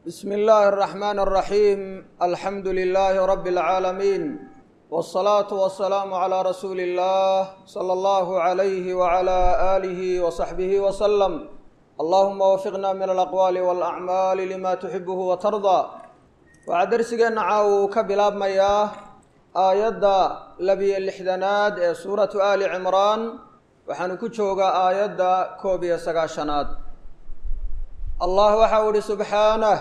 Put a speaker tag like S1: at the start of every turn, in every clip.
S1: bsm اllahi الرحmn الرaحيم alxamdu لlh rb العaalمين والصlaaة والسlاam عlى rasuuli الlah slى اllah عlyh وعlى آlih وصaxbih وsلم allahuma wfiqna min alaqwaali wاlأcmaali lima tuxibh وtarضى waxaa dersigeenna caaw ka bilaabmayaa aayadda labiyo lixdanaad ee suuratu ali cimraan waxaanu ku joogaa aayadda koob iyo sagaashanaad allah waxa u ihi subxaanah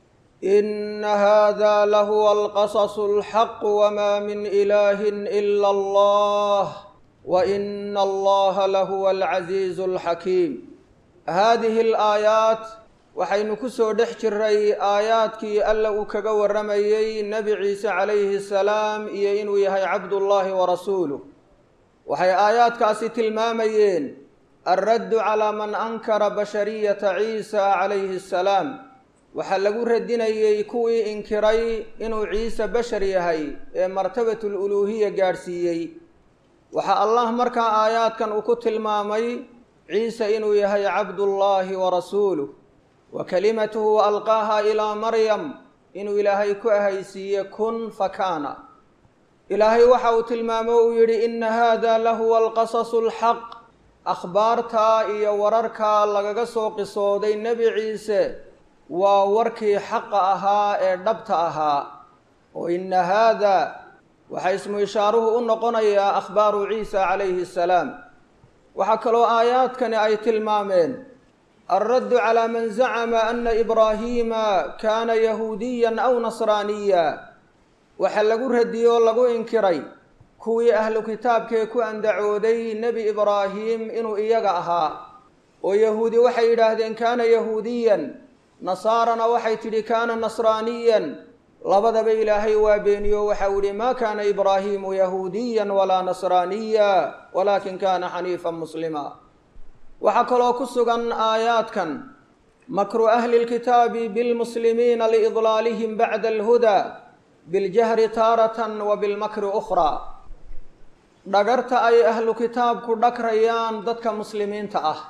S1: ina hada lahuwa alqasasu اlxaq wma min ilahi ila allah waina allaha lahuwa alcaziizu اlxakiim haadihi alaayaat waxaynu ku soo dhex jiray aayaadkii alla uu kaga warramayey nebi ciise calayhi salaam iyo inuu yahay cabdullaahi wa rasuuluh waxay aayaadkaasi tilmaamayeen alraddu calaa man ankara bashariyata ciisa calayhi asalaam waxaa lagu radinayey kuwii inkiray inuu ciise bashar yahay ee martabatul uluuhiya gaadhsiiyey waxaa allah markaa aayaadkan uu ku tilmaamay ciise inuu yahay cabdullaahi wa rasuuluh wa kalimatuhu alqaaha ilaa maryam inuu ilaahay ku ahaysiiye kun fakaana ilaahay waxa uu tilmaamo uu yidhi ina hada lahuwa alqasasu alxaq akhbaartaa iyo wararkaa lagaga soo qisooday nebi ciise waa warkii xaqa ahaa ee dhabta ahaa oo ina haada waxaa ismu ishaaruhu u noqonayaa akhbaaru ciisa calayhi asalaam waxaa kaloo aayaadkani ay tilmaameen alraddu calaa man zacama ana ibraahiima kaana yahuudiyan aw nasraaniya waxaa lagu radiyey oo lagu inkiray kuwii ahlu kitaabkee ku andacooday nebi ibraahim inuu iyaga ahaa oo yahuudi waxay yidhaahdeen kaana yahuudiyan nasaarana waxay tidhi kaana nasraaniyan labadaba ilaahay waa beeniyo waxau yihi maa kaana ibraahiimu yahuudiyan walaa nasraaniya walaakin kaana xaniifan muslima waxaa kaloo ku sugan aayaadkan makru ahli lkitaabi bilmuslimiina liidlaalihim bacda alhudaa biljahri taaratan wa bilmakri ukhraa dhagarta ay ahlu kitaabku dhakrayaan dadka muslimiinta ah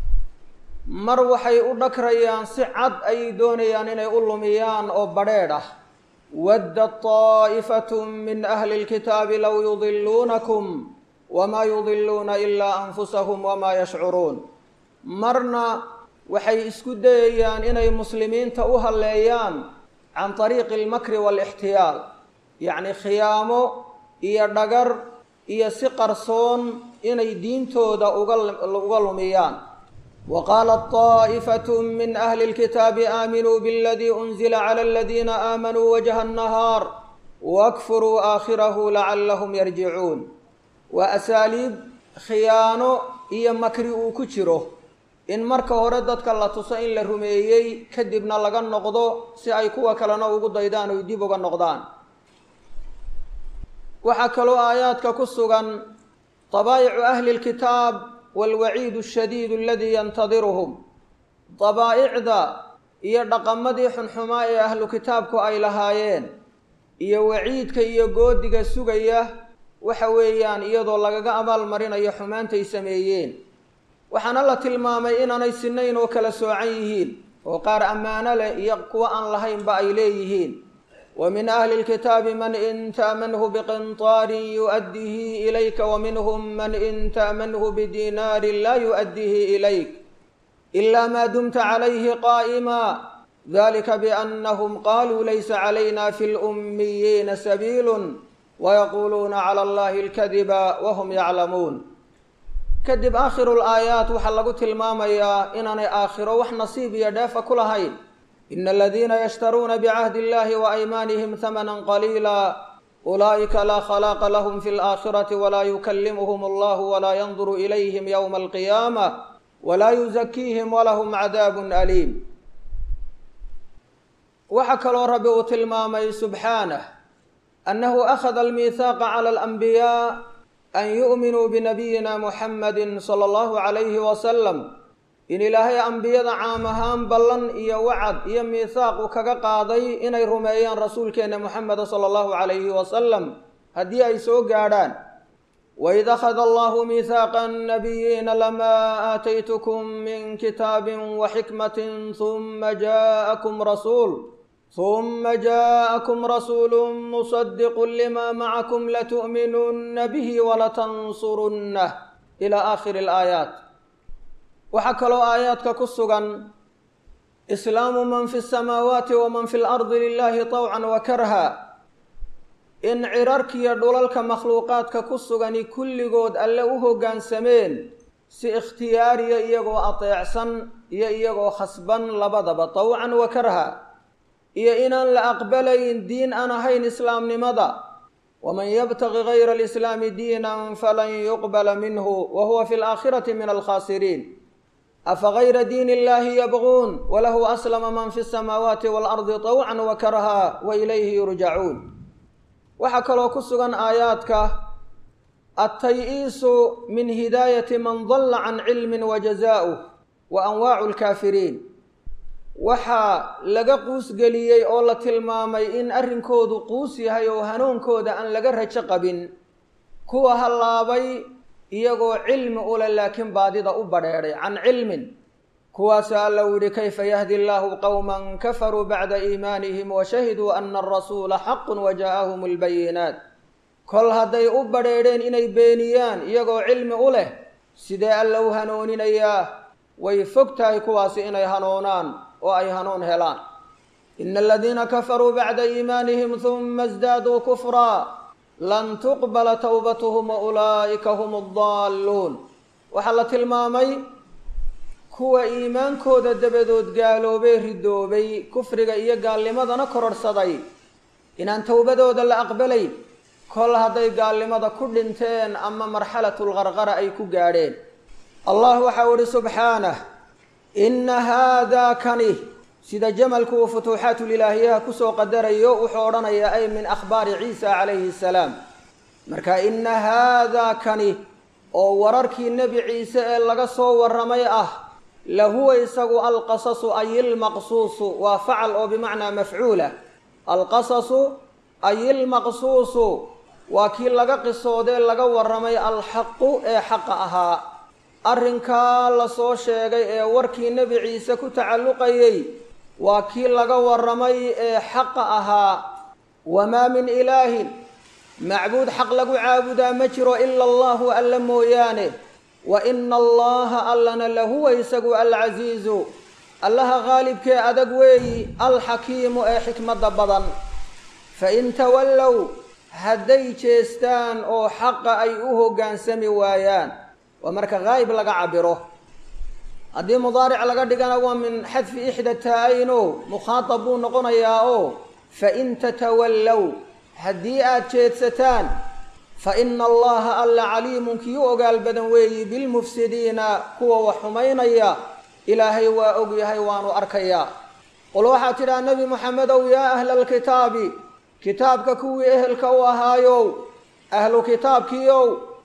S1: mar waxay u dhakrayaan si cad ayay doonayaan inay u lumiyaan oo badrheedh ah wadda طaa'ifaة min ahli اlkitaabi low yudiluunakum wmaa yudiluuna ilaa anfusahum wamaa yashcuruun marna waxay isku dayayaan inay muslimiinta u halleeyaan can طariiqi اlmakri wاlاxtiyaal yacni khiyaamo iyo dhagar iyo si qarsoon inay diintooda uga lumiyaan wqaalat طaa'ifaة min ahli اlkitaabi aaminuu bاladii unzila clى اladiina aamanuu wajha الnahaar wakfuruu aakhirahu lacalahm yarjicuun waa asaaliib khiyaano iyo makri uu ku jiro in marka hore dadka la tuso in la rumeeyey kadibna laga noqdo si ay kuwa kalena ugu daydaan oy dib uga noqdaan waxaa kaloo aayaadka ku sugan dabaa'icu ahli اlkitaab wاlwaciid الshadiid aladii yantadiruhum dabaa'icda iyo dhaqamadii xunxumaa ee ahlu kitaabku ay lahaayeen iyo waciidka iyo goodiga sugaya waxa weeyaan iyadoo lagaga abaal marinayo xumaantay sameeyeen waxaana la tilmaamay inaanay sinayn oo kala soocan yihiin oo qaar ammaano leh iyo kuwo aan lahaynba ay leeyihiin wa min ahli lkitaabi man in ta'manhu biqintaarin yu'addihi ilayka wa minhum man in ta'manhu bidinaarin laa yu'addihi ilayk ila ma dumta calayhi qaa'ima dalika biannahum qaluu laysa calayna fi lummiyiina sabiilun wayaquuluuna cala allahi alkadiba wahum yaclamuun kadib aakhiru laayaat waxaa lagu tilmaamayaa inaanay aakhiro wax nasiib iyo dheefa ku lahayn ina aladiina yashtaruuna bicahdi illahi wa aymaanihim hamanan qaliila ulaa'ika laa khalaaqa lahum fi laakhirati walaa yukallimuhum allahu walaa yanduru ilayhim yowma alqiyaama walaa yuzakiihim walahum cadaabun aliim waxaa kaloo rabbi uu tilmaamay subxaanah annahu akhada almiihaaqa cala alanbiyaa an yu'minuu binabiyina muxamadi sala allahu calayhi wasalam in ilaahay ambiyada caam ahaan ballan iyo wacad iyo miihaaq uu kaga qaaday inay rumeeyaan rasuulkeenna muxameda sala allahu calayhi wasalam haddii ay soo gaadhaan وإذ أخذ الله ميثاق النبيين لما آتيتكم من كتاب وحكمة ثم جاءكم رسول ثم جاءكم رسول مصدق لما معكم لتؤمنن به ولتنصرنه إلى آخر الآيات وحكلوا آيات كسغا إسلام من في السماوات ومن في الأرض لله طوعا وكرها in cirarkiiyo dhulalka makhluuqaadka ku sugani kulligood alle u hoggaansameen si ikhtiyaariya iyagoo ateecsan iyo iyagoo khasban labadaba tawcan wa karha iyo inaan la aqbalayn diin aan ahayn islaamnimada waman yabtaqi gayra alislaami diinan falan yuqbala minhu wa huwa fi alaakhirati min alkhaasiriin afa gayra diini illahi yabquun walahu aslama man fi samaawaati waalardi tawcan wa karha wa ilayhi yurjacuun waxaa kaloo ku sugan aayaadka attay-iisu min hidaayati man dalla can cilmin wa jazaa'uh wa anwaacu lkaafiriin waxaa laga quusgeliyey oo la tilmaamay in arrinkoodu quus yahay oo hanuunkooda aan laga rajo qabin kuwa hallaabay iyagoo cilmi ule laakiin baadida u badheedhay can cilmin kuwaasoo alla uu yidhi kayfa yahdi allaahu qowman kafaruu bacda iimaanihim wa shahiduu ana arasuula xaqun wa jaa'ahum albayinaat kol hadday u badheedheen inay beeniyaan iyagoo cilmi u leh sidee alla u hanuuninayaa way fog tahay kuwaasi inay hanuunaan oo ay hanuun helaan ina aladiina kafaruu bacda iimaanihim huma isdaaduu kufraa lan tuqbala towbatuhum wa ulaa'ika hum addaalluun waxaa la tilmaamay kuwa iimaankooda dabadood gaaloobay ridoobay kufriga iyo gaalnimadana kororhsaday inaan towbadooda la aqbalayn kol hadday gaalnimada ku dhinteen ama marxalatulqarqara ay ku gaadheen allah waxau ihi subxaanah inna haadaa kani sida jamalku uu futuuxaatulilaahiyaha kusoo qadarayo wuxuu odhanayaa ay min akhbaari ciisa calayhi salaam marka inna haadaa kani oo wararkii nebi ciise ee laga soo warramay ah lahuwa isagu alqasasu ay ilmaqsuusu waa facal oo bimacnaa mafcuula alqasasu ay ilmaqsuusu waa kii laga qisoodee laga warramay alxaqu ee xaqa ahaa arrinkaa la soo sheegay ee warkii nebi ciise ku tacalluqayey waa kii laga warramay ee xaqa ahaa wamaa min ilaahin macbuud xaq lagu caabudaa ma jiro ila allahu alla mooyaane wa ina allaha allana lahuwa isagu alcasiizu allaha qaalibkee adag weeyi alxakiimu ee xikmadda badan fain tawallow hadday jeestaan oo xaqa ay u hoggaansami waayaan waa marka haayib laga cabiro haddii mudaaric laga dhigana waa min xadfi ixda taa-ayno mukhaatab buu noqonayaa oo fain tatawallow haddii aada jeedsataan fa ina allaha alla caliimun kii u ogaal badan weeyi bilmufsidiina kuwa wax xumaynaya ilaahay waa og yahay waanu arkayaa qul waxaad tidhaha nebi moxamedow yaa ahla alkitaabi kitaabka kuwii ehelka u ahaayow ahlu kitaabkiiow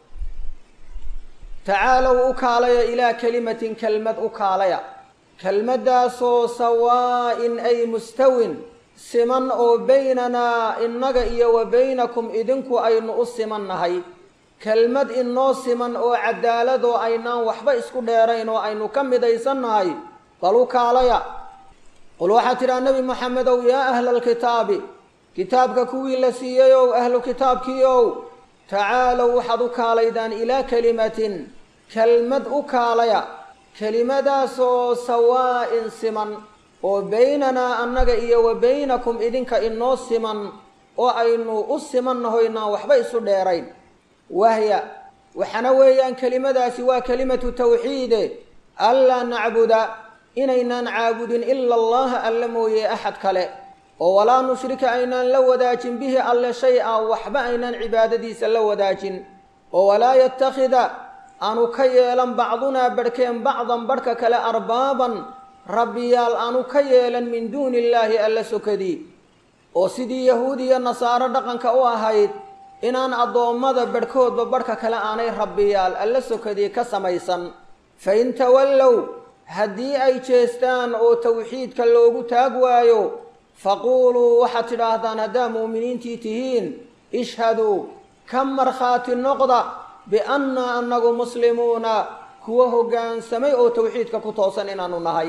S1: tacaalow u kaalaya ilaa kelimatin kelmad u kaalaya kelmaddaasoo sawaa'in ay mustawin siman oo baynanaa innaga iyo wa baynakum idinku aynu u siman nahay kelmad inoo siman oo cadaaladoo aynaan waxba isku dheerayn oo aynu ka midaysan nahay bal u kaalaya qul waxaad tidhaha nebi moxamedow yaa ahla alkitaabi kitaabka kuwii la siiyeyow ahlu kitaabkiiow tacaalow waxaad u kaalaydaan ilaa kelimatin kelmad u kaalaya kelimadaasoo sawaa'in siman oo baynanaa annaga iyo wa baynakum idinka inoo siman oo aynu u simannaho inaan waxba isu dheerayn wahya waxana weeyaan kelimadaasi waa kelimatu tawxiide anlaa nacbuda inaynaan caabudin ila allaha alla mooye axad kale oo walaa nushrika aynaan la wadaajin bihi alle shay a waxba aynaan cibaadadiisa la wadaajin oo walaa yattakhida aanu ka yeelan bacdunaa barhkeen bacdan barhka kale arbaaban rabbiyaal aanu ka yeelan min duuni illaahi alla sokadii oo sidii yahuud iyo nasaaro dhaqanka u ahayd inaan addoommada barhkoodba barhka kale aanay rabbiyaal alla sokadii ka samaysan fa in tawallow haddii ay jeestaan oo tawxiidka loogu taag waayo faquuluu waxaad tidhaahdaan haddaa mu'miniintii tihiin ishhaduu ka markhaati noqda biannaa annagu muslimuuna kuwa hoggaansamay oo tawxiidka ku toosan inaanu nahay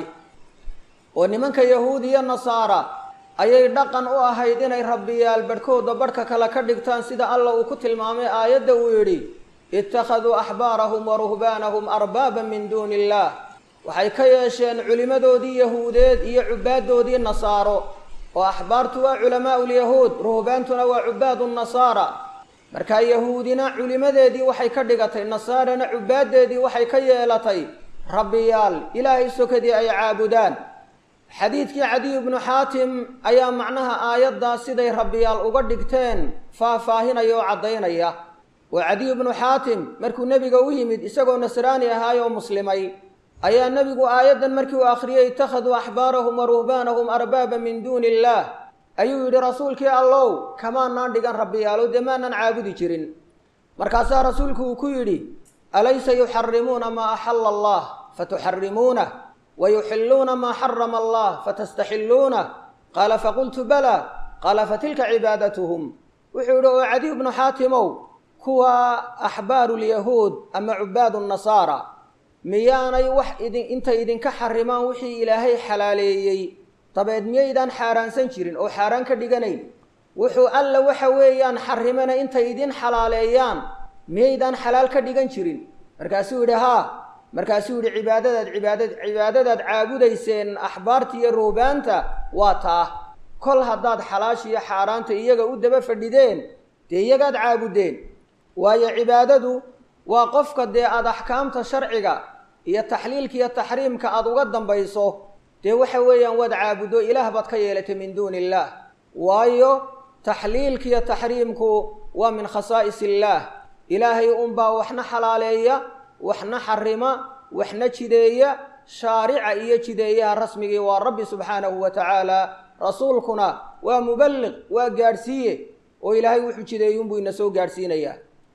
S1: oo nimanka yahuud iyo nasaara ayay dhaqan u ahayd inay rabbiyaal badhkooda badhka kale ka dhigtaan sida alla uu ku tilmaamay aayadda uu yidhi ittakhaduu axbaarahum wa ruhbaanahum arbaaban min duuni illaah waxay ka yeesheen culimmadoodii yahuudeed iyo cubaaddoodii nasaaro oo axbaartu waa culamaa'u lyahuud ruhbaantuna waa cubaadu nasaara markaa yahuudina culimadeedii waxay ka dhigatay nasaarana cubaaddeedii waxay ka yeelatay rabbiyaal ilaahay sokadii ay caabudaan xadiidkii cadiy bnu xaatim ayaa macnaha aayaddaa siday rabbiyaal uga dhigteen faahfaahinaya oo caddaynaya oo cadiy bnu xaatim markuu nebiga u yimid isagoo nasraani ahaay oo muslimay ayaa nebigu aayaddan markii uu akhriyey ittakhaduu axbaarahum wa ruhbaanahum arbaaba min duuni illaah ayuu yidhi rasuulkii allow kamaanaan dhigan rabbiyaalo dee maanaan caabudi jirin markaasaa rasuulku uu ku yidhi alaysa yuxarimuuna maa axalla allah fatuxarimuunah wa yuxilluuna maa xarama allah fatastaxilluunah qaala faqultu bala qaala fatilka cibaadatuhum wuxuu yidhi oo cadiy bnu xaatimow kuwa axbaaru lyahuud ama cubaadu nasaara miyaanay wax idin intay idinka xarimaan wixii ilaahay xalaaleeyey dabeed miyaydaan xaaraansan jirin oo xaaraan ka dhiganayn wuxuu alla waxa weeyaan xarimana intay idin xalaaleeyaan miyaydaan xalaal ka dhigan jirin markaasuu yidhi haa markaasuu yidhi cibaadadaad cibaadad cibaadadaad caabudayseen axbaarta iyo ruubaanta waa taa kol haddaad xalaashiiyo xaaraanta iyaga u daba fadhideen dee iyagaad caabuddeen waayo cibaadadu waa qofka dee aada axkaamta sharciga iyo taxliilka iyo taxriimka aada uga dambayso dee waxa weeyaan waad caabuddo ilaah baad ka yeelatay min duuni illaah waayo taxliilka iyo taxriimku waa min khasaa'is illaah ilaahay unbaa waxna xalaaleeya waxna xarima waxna jideeya shaarica iyo jideeyaha rasmigii waa rabbi subxaanahu wa tacaala rasuulkuna waa muballiq waa gaadhsiiye oo ilaahay wuxuu jideeyey unbuu ina soo gaadhsiinayaa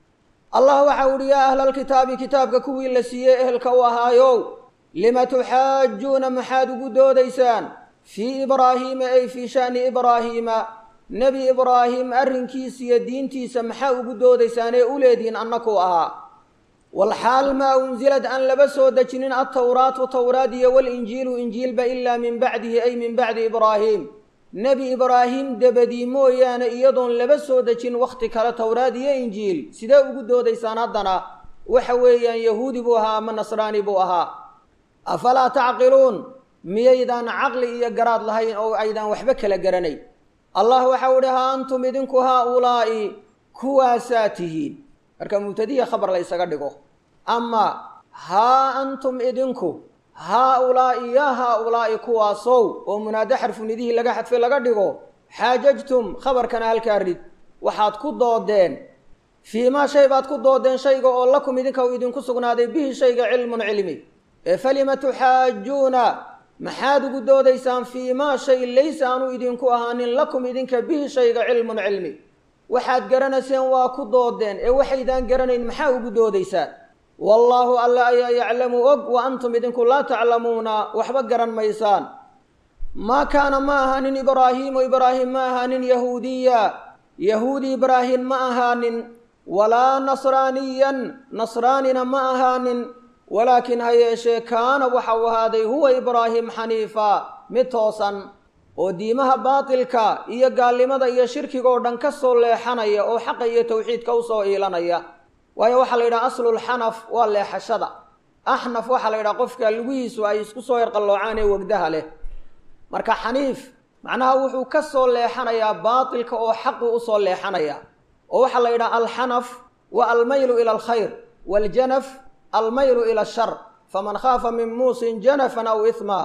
S1: allah waxa uhi yaa ahla alkitaabi kitaabka kuwii la siiyey ehelka u ahaayow lima tuxaajuuna maxaad ugu doodaysaan fii ibraahiima ay fii sha'ni ibraahiima nebi ibraahim arrinkiisa iyo diintiisa maxaa ugu doodaysaan ee u leedihiin annakuu ahaa walxaal maa unsilad aan laba soo dejinin altawraatu tawraad iyo walinjiilu injiilba ilaa min bacdihi ay min bacdi ibraahim nebi ibraahim debadii mooyaane iyadoon laba soo dejin wakhti kale towraad iyo injiil sidee ugu doodaysaan haddana waxa weeyaan yahuudi buu ahaa ama nasraani buu ahaa afalaa tacqiluun miyaydaan caqli iyo garaad lahayn oo aydaan waxba kala garanayn allah waxau idhi haa antum idinku haa ulaa'i kuwaasaa tihiin marka mubtadiya khabar la ysaga dhigo ama haa antum idinku haa ulaa'i yaa haa ulaa'i kuwaasow oo munaado xarfunidihii laga xadfay laga dhigo xaajajtum khabarkana halkaa rid waxaad ku doodeen fii maa shay baad ku doodeen shayga oo lakum idinka uu idinku sugnaaday bihi shayga cilmun cilmi ee falima tuxaajuuna maxaad ugu doodaysaan fii maa shay laysa aanu idinku ahaanin lakum idinka bihi shayga cilmun cilmi waxaad garanayseen waa ku doodeen ee waxaydaan garanayn maxaa ugu doodaysaan wallaahu alla ayaa yaclamu og wa antum idinku laa taclamuuna waxba garan maysaan maa kaana ma ahaanin ibraahiimu ibraahim ma ahaanin yahuudiya yahuudi ibraahim ma ahaanin walaa nasraaniyan nasraanina ma ahaanin walaakin ha yeeshee kaana waxau ahaaday huwa ibraahim xaniifa mid toosan oo diimaha baatilka iyo gaalnimada iyo shirkiga oo dhan ka soo leexanaya oo xaqa iyo tawxiidka usoo iilanaya waayo waxaa la yidhaha aslulxanaf waa leexashada axnaf waxaa la yidhaha qofka lugihiisu ay isku soo yarqalloocaan ee wegdaha leh marka xaniif macnaha wuxuu ka soo leexanayaa baatilka oo xaqu usoo leexanaya oo waxaa la yidhaha alxanaf wa almaylu ila alkhayr waaljanaf almaylu ila ashar faman khaafa min muusin janafan aw ihma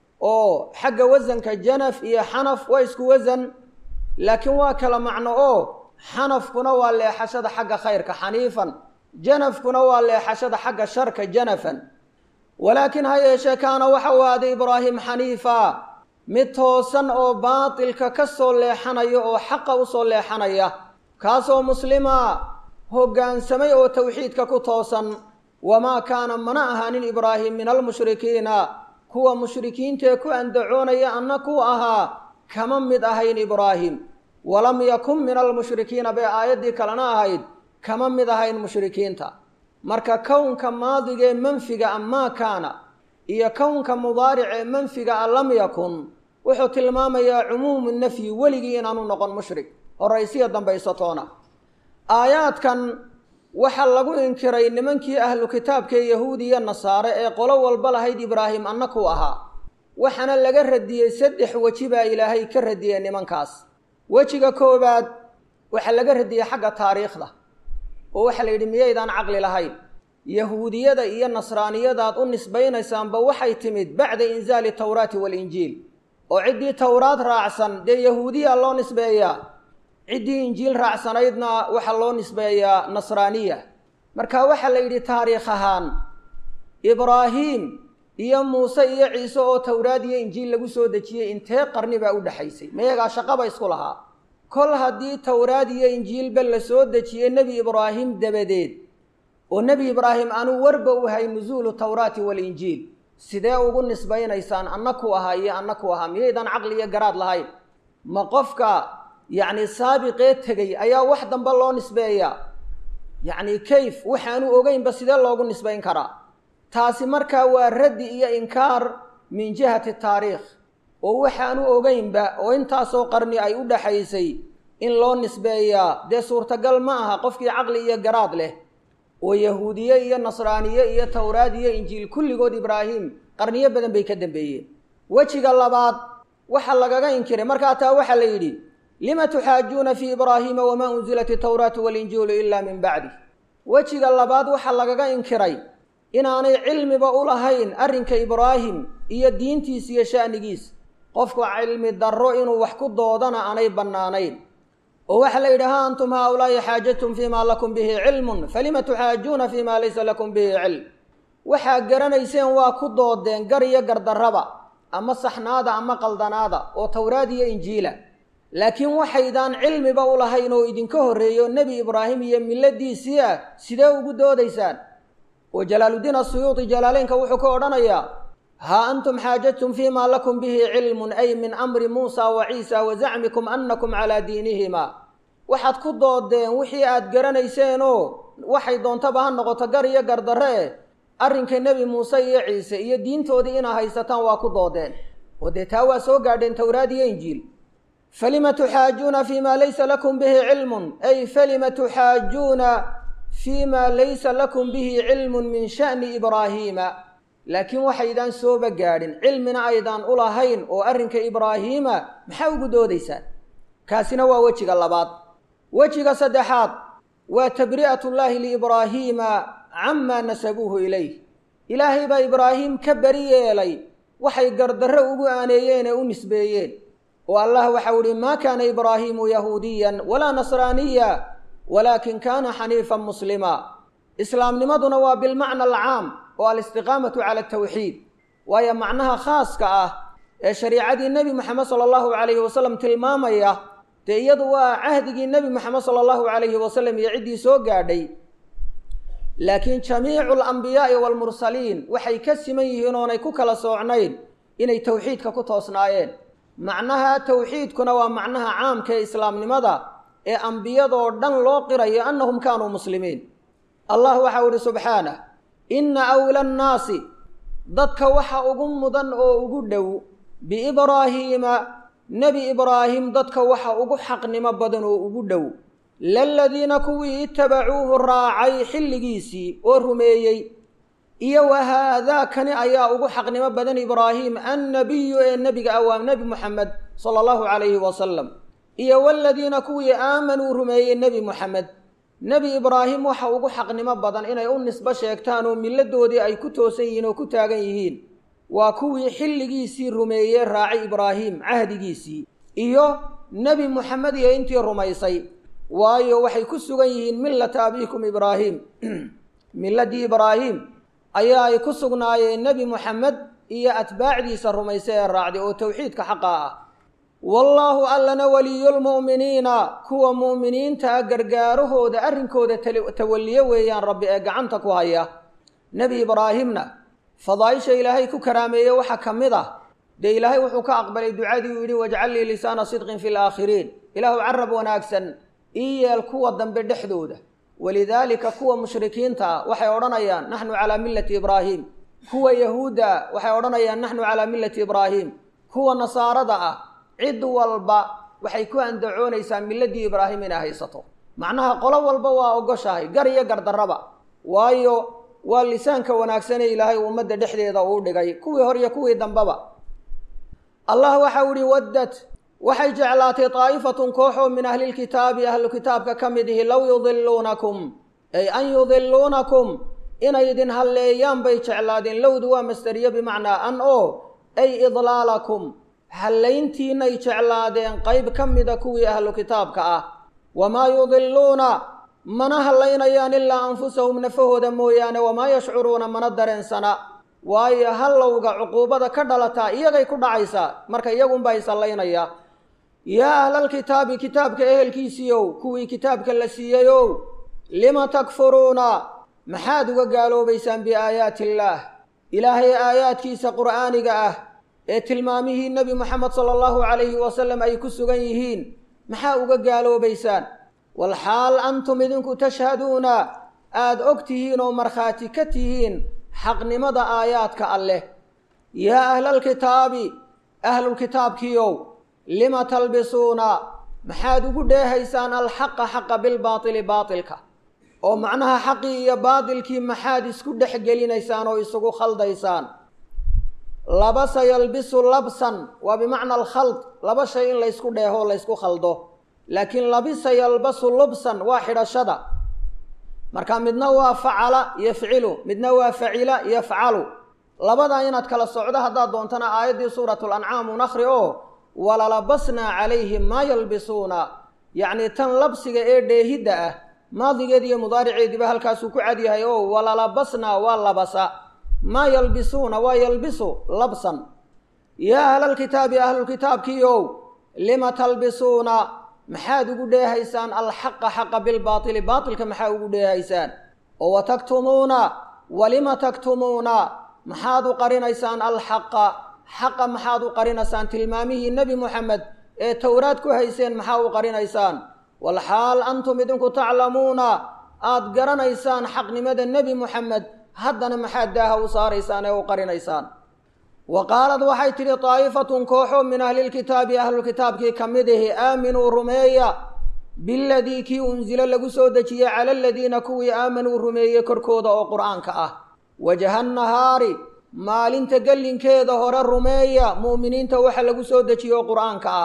S1: oo xagga wasanka janaf iyo xanaf waa isku wasan laakiin waa kala macno oo xanafkuna waa leexashada xagga khayrka xaniifan janafkuna waa leexashada xagga sharka janafan walaakin ha yeeshee kaana waxau ahaaday ibraahim xaniifa mid toosan oo baatilka ka soo leexanaya oo xaqa usoo leexanaya kaasoo muslima hoggaansamay oo tawxiidka ku toosan wamaa kaana mana ahaanin ibraahim min almushrikiina kuwa mushrikiintaee ku andacoonaya anna ku ahaa kama mid ahayn ibraahim walam yakun min almushrikiina bay aayaddii kalena ahayd kama mid ahayn mushrikiinta marka kownka maadiga ee manfiga a maa kaana iyo kownka mudaaric ee manfiga a lam yakun wuxuu tilmaamayaa cumuumu nafyi weligii inaanu noqon mushrik horaysiya dambaysatoona aayaadkan waxaa lagu inkiray nimankii ahlu kitaabka ee yahuudi iyo nasaare ee qolo walba lahayd ibraahim annakuu ahaa waxaana laga radiyey saddex weji baa ilaahay ka radiyey nimankaas wejiga koowaad waxaa laga radiyey xagga taariikhda oo waxaa la yidhi miyaydaan caqli lahayn yahuudiyada iyo nasraaniyadaad u nisbaynaysaanba waxay timid bacda inzaali tawraati waalinjiil oo ciddii towraad raacsan dee yahuudiya loo nisbeeyaa ciddii injiil raacsanaydna waxaa loo nisbeeyaa nasraaniya marka waxaa la yidhi taariikh ahaan ibraahiim iyo muuse iyo ciise oo towraad iyo injiil lagu soo dejiyey intee qarni baa u dhexaysay mayagaa shaqaba isku lahaa kol haddii towraad iyo injiilba la soo dejiyey nebi ibraahim dabadeed oo nebi ibraahim aanu warba u hay nusuulu tawraati waalinjiil sidee ugu nisbaynaysaan annaku ahaa iyo annaku ahaa miyaydaan caqli iyo garaad lahayn ma qofka yacni saabiqee tegey ayaa wax dambe loo nisbeeyaa yacni kayf waxaanu ogeynba sidee loogu nisbayn karaa taasi markaa waa raddi iyo inkaar min jihati taariikh oo waxaanu ogeynba oo intaasoo qarni ay u dhaxaysay in loo nisbeeyaa dee suurtagal ma aha qofkii caqli iyo garaad leh oo yahuudiye iyo nasraaniye iyo towraad iyo injiil kulligood ibraahim qarniyo badan bay ka dambeeyeen wejiga labaad waxaa lagaga inkiray markaa taa waxaa la yidhi lima tuxaajuuna fii ibraahiima wamaa unzilat itawraatu waalinjiilu ilaa min bacdi wejiga labaad waxaa lagaga inkiray inaanay cilmiba u lahayn arrinka ibraahim iyo diintiisa iyo sha'nigiisa qofku cilmi darro inuu wax ku doodana aanay bannaanayn oo waxaa la yidhi ha antum haaulaa'i xaajatum fiimaa lakum bihi cilmun falima tuxaajuuna fiimaa laysa lakum bihi cilm waxaa garanayseen waa ku doodeen gar iyo gardarraba ama saxnaada ama qaldanaada oo towraad iyo injiila laakiin waxaydaan cilmiba u lahayn oo idinka horreeyo nebi ibraahim iyo milladiisii ah sidee ugu doodaysaan oo jalaaluddiin asuyuuti jalaaleynka wuxuu ka odhanayaa haa antum xaajadtum fiimaa lakum bihi cilmun ay min amri muusa wa ciisa wa zacmikum annakum calaa diinihima waxaad ku doodeen wixii aad garanayseenoo waxay doontaba ha noqoto gar iyo gardarre eh arrinka nebi muuse iyo ciise iyo diintoodii inaa haysataan waa ku doodeen oo dee taa waa soo gaadheen towraad iyo injiil falima tuxaajuuna fii ma laysa lakum bihi cilmun ay falima tuxaajuuna fii ma laysa lakum bihi cilmun min sha'ni ibraahiima laakiin waxaydaan sooba gaadhin cilmina aydaan u lahayn oo arrinka ibraahiima maxaa ugu doodaysaan kaasina waa wejiga labaad wejiga saddexaad waa tabri'atullaahi liibraahiima camaa nasabuuhu ilayh ilaahay baa ibraahim ka beri yeelay waxay gardarro ugu aaneeyeen ee u nisbeeyeen oo allah waxau ihi maa kaana ibraahiimu yahuudiyan walaa nasraaniya walaakin kaana xaniifan muslima islaamnimaduna waa bilmacna alcaam oo alistiqaamatu cala atawxiid waayo macnaha khaaska ah ee shariicadii nebi moxamed sala allahu calayhi wasalam tilmaamaya dee iyadu waa cahdigii nebi moxamed sala allahu calayhi wasalam iyo ciddii soo gaadhay laakiin jamiicu alambiyaai waalmursaliin waxay ka siman yihiin oonay ku kala soocnayn inay towxiidka ku toosnaayeen macnaha towxiidkuna waa macnaha caamka ee islaamnimada ee ambiyadoo dhan loo qirayo annahum kaanuu muslimiin allah waxau ihi subxaanah inna awla annaasi dadka waxa ugu mudan oo ugu dhow biibraahiima nebi ibraahim dadka waxa ugu xaqnimo badan oo ugu dhow laladiina kuwii itabacuuhu raacay xilligiisii oo rumeeyey iyo wa haadaakani ayaa ugu xaqnimo badan ibraahim annabiyu ee nebiga ah waa nebi moxamed sala allahu calayhi wasalam iyo waladiina kuwii aamanuu rumeeyey nebi moxamed nebi ibraahim waxa ugu xaqnimo badan inay u nisbo sheegtaan oo milladoodii ay ku toosan yihiin oo ku taagan yihiin waa kuwii xilligiisii rumeeyey raacay ibraahim cahdigiisii iyo nebi moxamed iyo intii rumaysay waayo waxay ku sugan yihiin millata abiikum ibraahim milladii ibraahim ayaa ay ku sugnaayeen nebi moxamed iyo atbaacdiisa rumaysa ee raacday oo towxiidka xaqa ah wallaahu allana weliyulmu'miniina kuwa mu'miniinta ah gargaarahooda arrinkooda tawalliyo weeyaan rabbi ee gacanta ku haya nebi ibraahimna fadaaisha ilaahay ku karaameeye waxaa ka mid ah dee ilaahay wuxuu ka aqbalay ducadii uu yidhi wajcal lii lisaana sidqin fi laakhiriin ilaahu carab wanaagsan ii yeel kuwa dambe dhexdooda walidaalika kuwa mushrikiinta ah waxay odhanayaan naxnu calaa millati ibraahim kuwa yahuudda ah waxay odhanayaan naxnu calaa millati ibraahim kuwa nasaarada ah cid walba waxay ku andacoonaysaa milladii ibraahim inay haysato macnaha qolo walba waa ogoshahay gar iyo gardarraba waayo waa lisaanka wanaagsane ilaahay ummadda dhexdeeda uu dhigay kuwii hor iyo kuwii dambeba allah waxau ihi waddad waxay jeclaatay daa'ifatun kooxoo min ahlilkitaabi ahlu kitaabka ka mid ihi low yudiluunakum ay an yudiluunakum inay idin halleeyaan bay jeclaadeen lowdu waa masderiyo bimacnaa an oo ay idlaalakum hallayntiinay jeclaadeen qayb ka mida kuwii ahlu kitaabka ah wamaa yudiluuna mana hallaynayaan ilaa anfusahum nafahooda mooyaane wamaa yashcuruuna mana dareensana waayo hallowga cuquubada ka dhalataa iyagay ku dhacaysaa marka iyagunbaa is hallaynaya yaa ahlalkitaabi kitaabka ehelkiisiiow kuwii kitaabka la siiyeyow lima takfuruuna maxaad uga gaaloobaysaan biaayaati illaah ilaahay aayaadkiisa qur'aaniga ah ee tilmaamihii nebi moxamed sala allahu calayhi wasalam ay ku sugan yihiin maxaa uga gaaloobaysaan walxaal antum idinku tashhaduuna aada og tihiin oo markhaati ka tihiin xaqnimada aayaadka alleh yaa ahlalkitaabi ahlulkitaabkiiow lima talbisuuna maxaad ugu dheehaysaan alxaqa xaqa bilbaatili baatilka oo macnaha xaqii iyo baatilkii maxaad isku dhex gelinaysaan oo isugu khaldaysaan labasa yalbisu labsan waa bimacna alkhald laba shay in laysku dheeho laysku khaldo laakiin labisa yalbasu lubsan waa xidhashada marka midna waa facala yafcilu midna waa facila yafcalu labadaa inaad kala socdo haddaad doontana aayaddii suurat lancaam un akhri oo walalabasnaa calayhim maa yalbisuuna yacnii tan labsiga ee dheehidda ah maadigeed iyo mudaariceediiba halkaasuu ku cadyahay oo walalabasnaa waa labasa maa yalbisuuna waa yalbisu labsan yaa ahlalkitaabi ahlulkitaabkiiow lima talbisuuna maxaad ugu dheehaysaan alxaqa xaqa bilbaatili baatilka maxaa ugu dheehaysaan oo wa taktumuuna walima taktumuuna maxaad u qarinaysaan alxaqa xaqa maxaad u qarinaysaan tilmaamihii nebi moxamed ee towraad ku hayseen maxaa u qarinaysaan walxaal antum idinku taclamuuna aad garanaysaan xaqnimada nebi moxamed haddana maxaad daaha u saaraysaan ee u qarinaysaan wa qaalad waxay tidhi daa'ifatun kooxo min ahlilkitaabi ahlulkitaabkii ka mid ahi aaminuu rumeeya biladii kii unsilo lagu soo dejiyey cala aladiina kuwii aamanuu rumeeyey korkooda oo qur'aanka ah wajaha nahaari maalinta gellinkeeda hore rumeeya mu'miniinta waxa lagu soo dejiye oo qur'aanka ah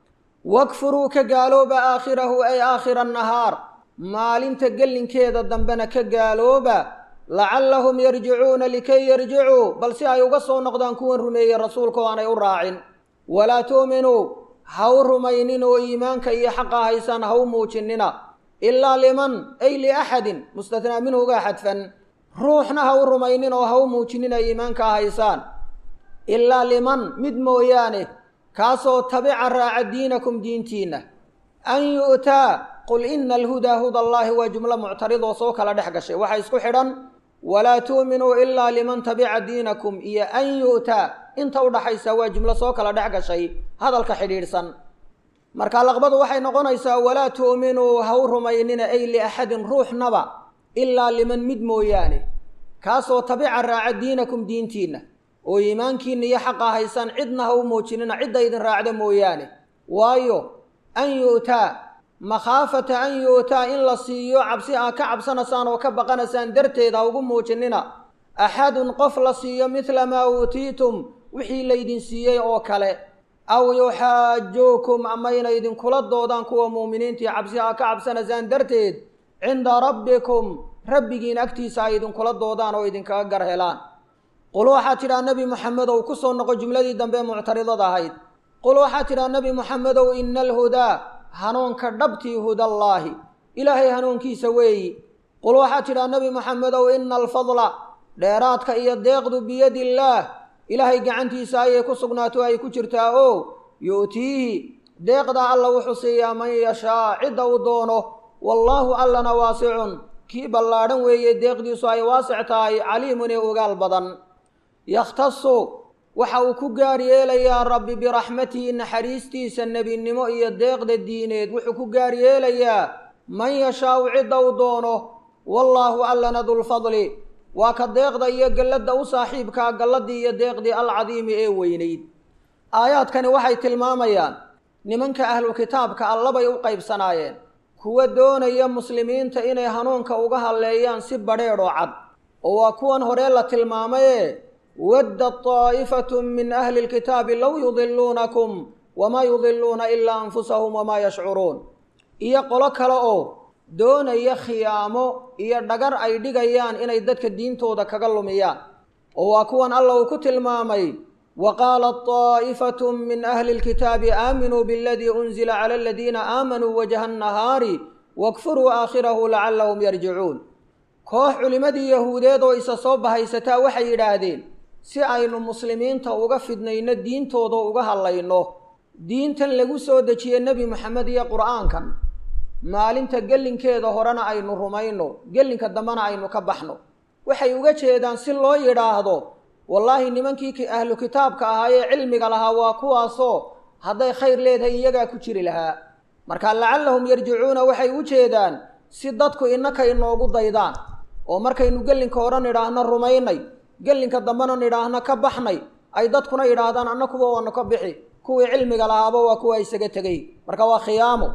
S1: wakfuruu ka gaalooba aakhirahu ay aakhira nahaar maalinta gellinkeeda dambena ka gaalooba lacallahum yarjicuuna likay yarjicuu bal si ay uga soo noqdaan kuwan rumeeyey rasuulka oo aanay u raacin walaa tu'minuu ha u rumaynin oo iimaanka iyo xaqa haysaan ha u muujinina ilaa liman ay liaxadin mustathnaa minhuga xadfan ruuxna ha u rumaynin oo ha u muujinina iimaanka haysaan ilaa liman mid mooyaane kaasoo tabica raaca diinakum diintiinna an yu'taa qul ina alhudaa huda allaahi waa jumlo muctaridoo soo kala dhex gashay waxaa isku xidhan walaa tu'minuu ilaa liman tabica diinakum iyo an yu'taa inta udhaxaysa waa jumlo soo kala dhex gashay hadalka xidhiidhsan marka laqbadu waxay noqonaysaa walaa tu'minuu ha u rumaynina ay liaxadin ruuxnaba ilaa liman mid mooyaane kaasoo tabica raaca diinakum diintiinna oo iimaankiinna iyo xaqa haysaan cidna ha u muujinina cidda idin raacda mooyaane waayo an yu'taa makhaafata an yu'taa in la siiyo cabsi aa ka cabsanaysaan oo ka baqanaysaan darteed ha ugu muujinina axadun qof la siiyo midla maa uutiitum wixii laydin siiyey oo kale aw yuxaajuukum ama inay idinkula doodaan kuwa muuminiintii cabsi aa ka cabsanaysaan darteed cinda rabbikum rabbigiin agtiisa ay idinkula doodaan oo idinkaga gar helaan qul waxaad tidhaha nebi moxamedow ku soo noqo jumladii dambe muctaridada ahayd qul waxaad tidhaha nebi moxamedow ina alhudaa hanuunka dhabtii hudallaahi ilaahay hanuunkiisa weeyi qul waxaad tidhaha nebi moxamedow ina alfadla dheeraadka iyo deeqdu biyadiillaah ilaahay gacantiisa ayay ku sugnaato ay ku jirtaa oo yu'tiihi deeqdaa alla wuxuu siiyaa man yashaa cidda uu doono wallaahu allana waasicun kii ballaadhan weeye deeqdiisu ay waasic tahay caliimun ee ogaal badan yakhtasu waxa uu ku gaar yeelayaa rabbi biraxmatihi naxariistiisa nebinimo iyo deeqda diineed wuxuu ku gaar yeelayaa man yashaau cidda u doono wallaahu allana dulfadli waa ka deeqda iyo gelladda u saaxiibkaa galladii iyo deeqdii alcadiimi ee weynayd aayaadkani waxay tilmaamayaan nimanka ahlu kitaabka allabay u qaybsanaayeen kuwa doonaya muslimiinta inay hanuunka uga halleeyaan si badheedhoo cad oo waa kuwan hore la tilmaamayee wadda taa'ifatu min ahli lkitaabi low yudiluunakum wamaa yudiluuna ilaa anfusahum wamaa yashcuruun iyo qolo kale oo doonaya khiyaamo iyo dhagar ay dhigayaan inay dadka diintooda kaga lumiyaan oo waa kuwan alla uu ku tilmaamay wa qaalat taa'ifatu min ahli lkitaabi aaminuu biladii unzila cala aladiina aamanuu wajha nnahaari wakfuruu aakhirahu lacallahum yarjicuun koox culimmadii yahuudeed oo isa soo bahaysataa waxay yidhaahdeen si aynu muslimiinta uga fidnayno diintooda uga hadlayno diintan lagu soo dejiye nebi moxamed iyo qur'aankan maalinta gellinkeeda horena aynu rumayno gellinka dambena aynu ka baxno waxay uga jeedaan si loo yidhaahdo wallaahi nimankii ahlu kitaabka ahaa ee cilmiga lahaa waa kuwaasoo hadday khayr leedahay iyagaa ku jiri lahaa marka lacallahum yarjicuuna waxay u jeedaan si dadku innaka inoogu daydaan oo markaynu gellinka hore nidhaahno rumaynay gellinka dambena nidhaahno ka baxnay ay dadkuna yidhaahdaan annakuba waanu ka bixi kuwii cilmiga lahaaba waa kuwa isaga tegay marka waa khiyaamo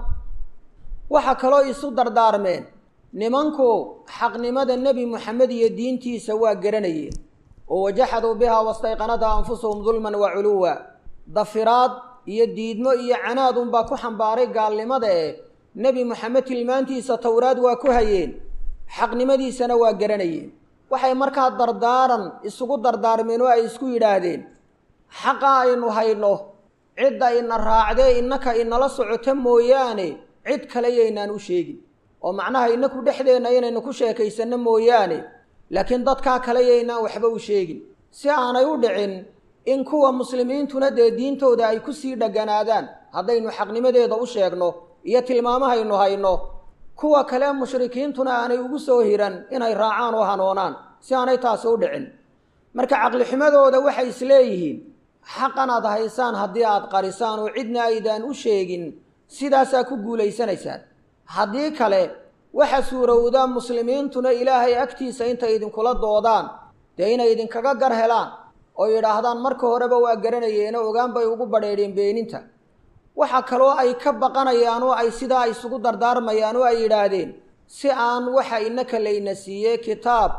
S1: waxaa kaloo isu dardaarmeen nimanku xaqnimada nebi moxamed iyo diintiisa waa garanayeen oo wajaxaduu bihaa wastayqanatha anfusuhum dulman wa culuwa dafiraad iyo diidmo iyo canaad unbaa ku xambaaray gaalnimada ee nebi moxamed tilmaantiisa towraad waa ku hayeen xaqnimadiisana waa garanayeen waxay markaa dardaaran isugu dardaarmeen oo ay isku yidhaahdeen xaqa aynu hayno cidda ina raacdee innaka inala socota mooyaane cid kale yaynaan u sheegin oo macnaha inaku dhexdeenna inaynu ku sheekaysanno mooyaane laakiin dadkaa kale yaynaan waxba u sheegin si aanay u dhicin in kuwa muslimiintuna dee diintooda ay kusii dheganaadaan haddaynu xaqnimadeeda u sheegno iyo tilmaamahaynu hayno kuwa kale mushrikiintuna aanay ugu soo hiran inay raacaan oo hanoonaan si aanay taasi u dhicin marka caqlixumadooda waxay isleeyihiin xaqan aad haysaan haddii aad qarisaan oo cidna aydaan u sheegin sidaasaa ku guulaysanaysaan haddii kale waxa suurowda muslimiintuna ilaahay agtiisa intay idinkula doodaan dee inay idinkaga gar helaan oo yidhaahdaan marka horeba waa garanayeeno ogaan bay ugu badheedheen beeninta waxa kaloo ay ka baqanayaan oo ay sidaa isugu dardaarmayaan oo ay yidhaahdeen si aan waxa inaka layna siiyey kitaab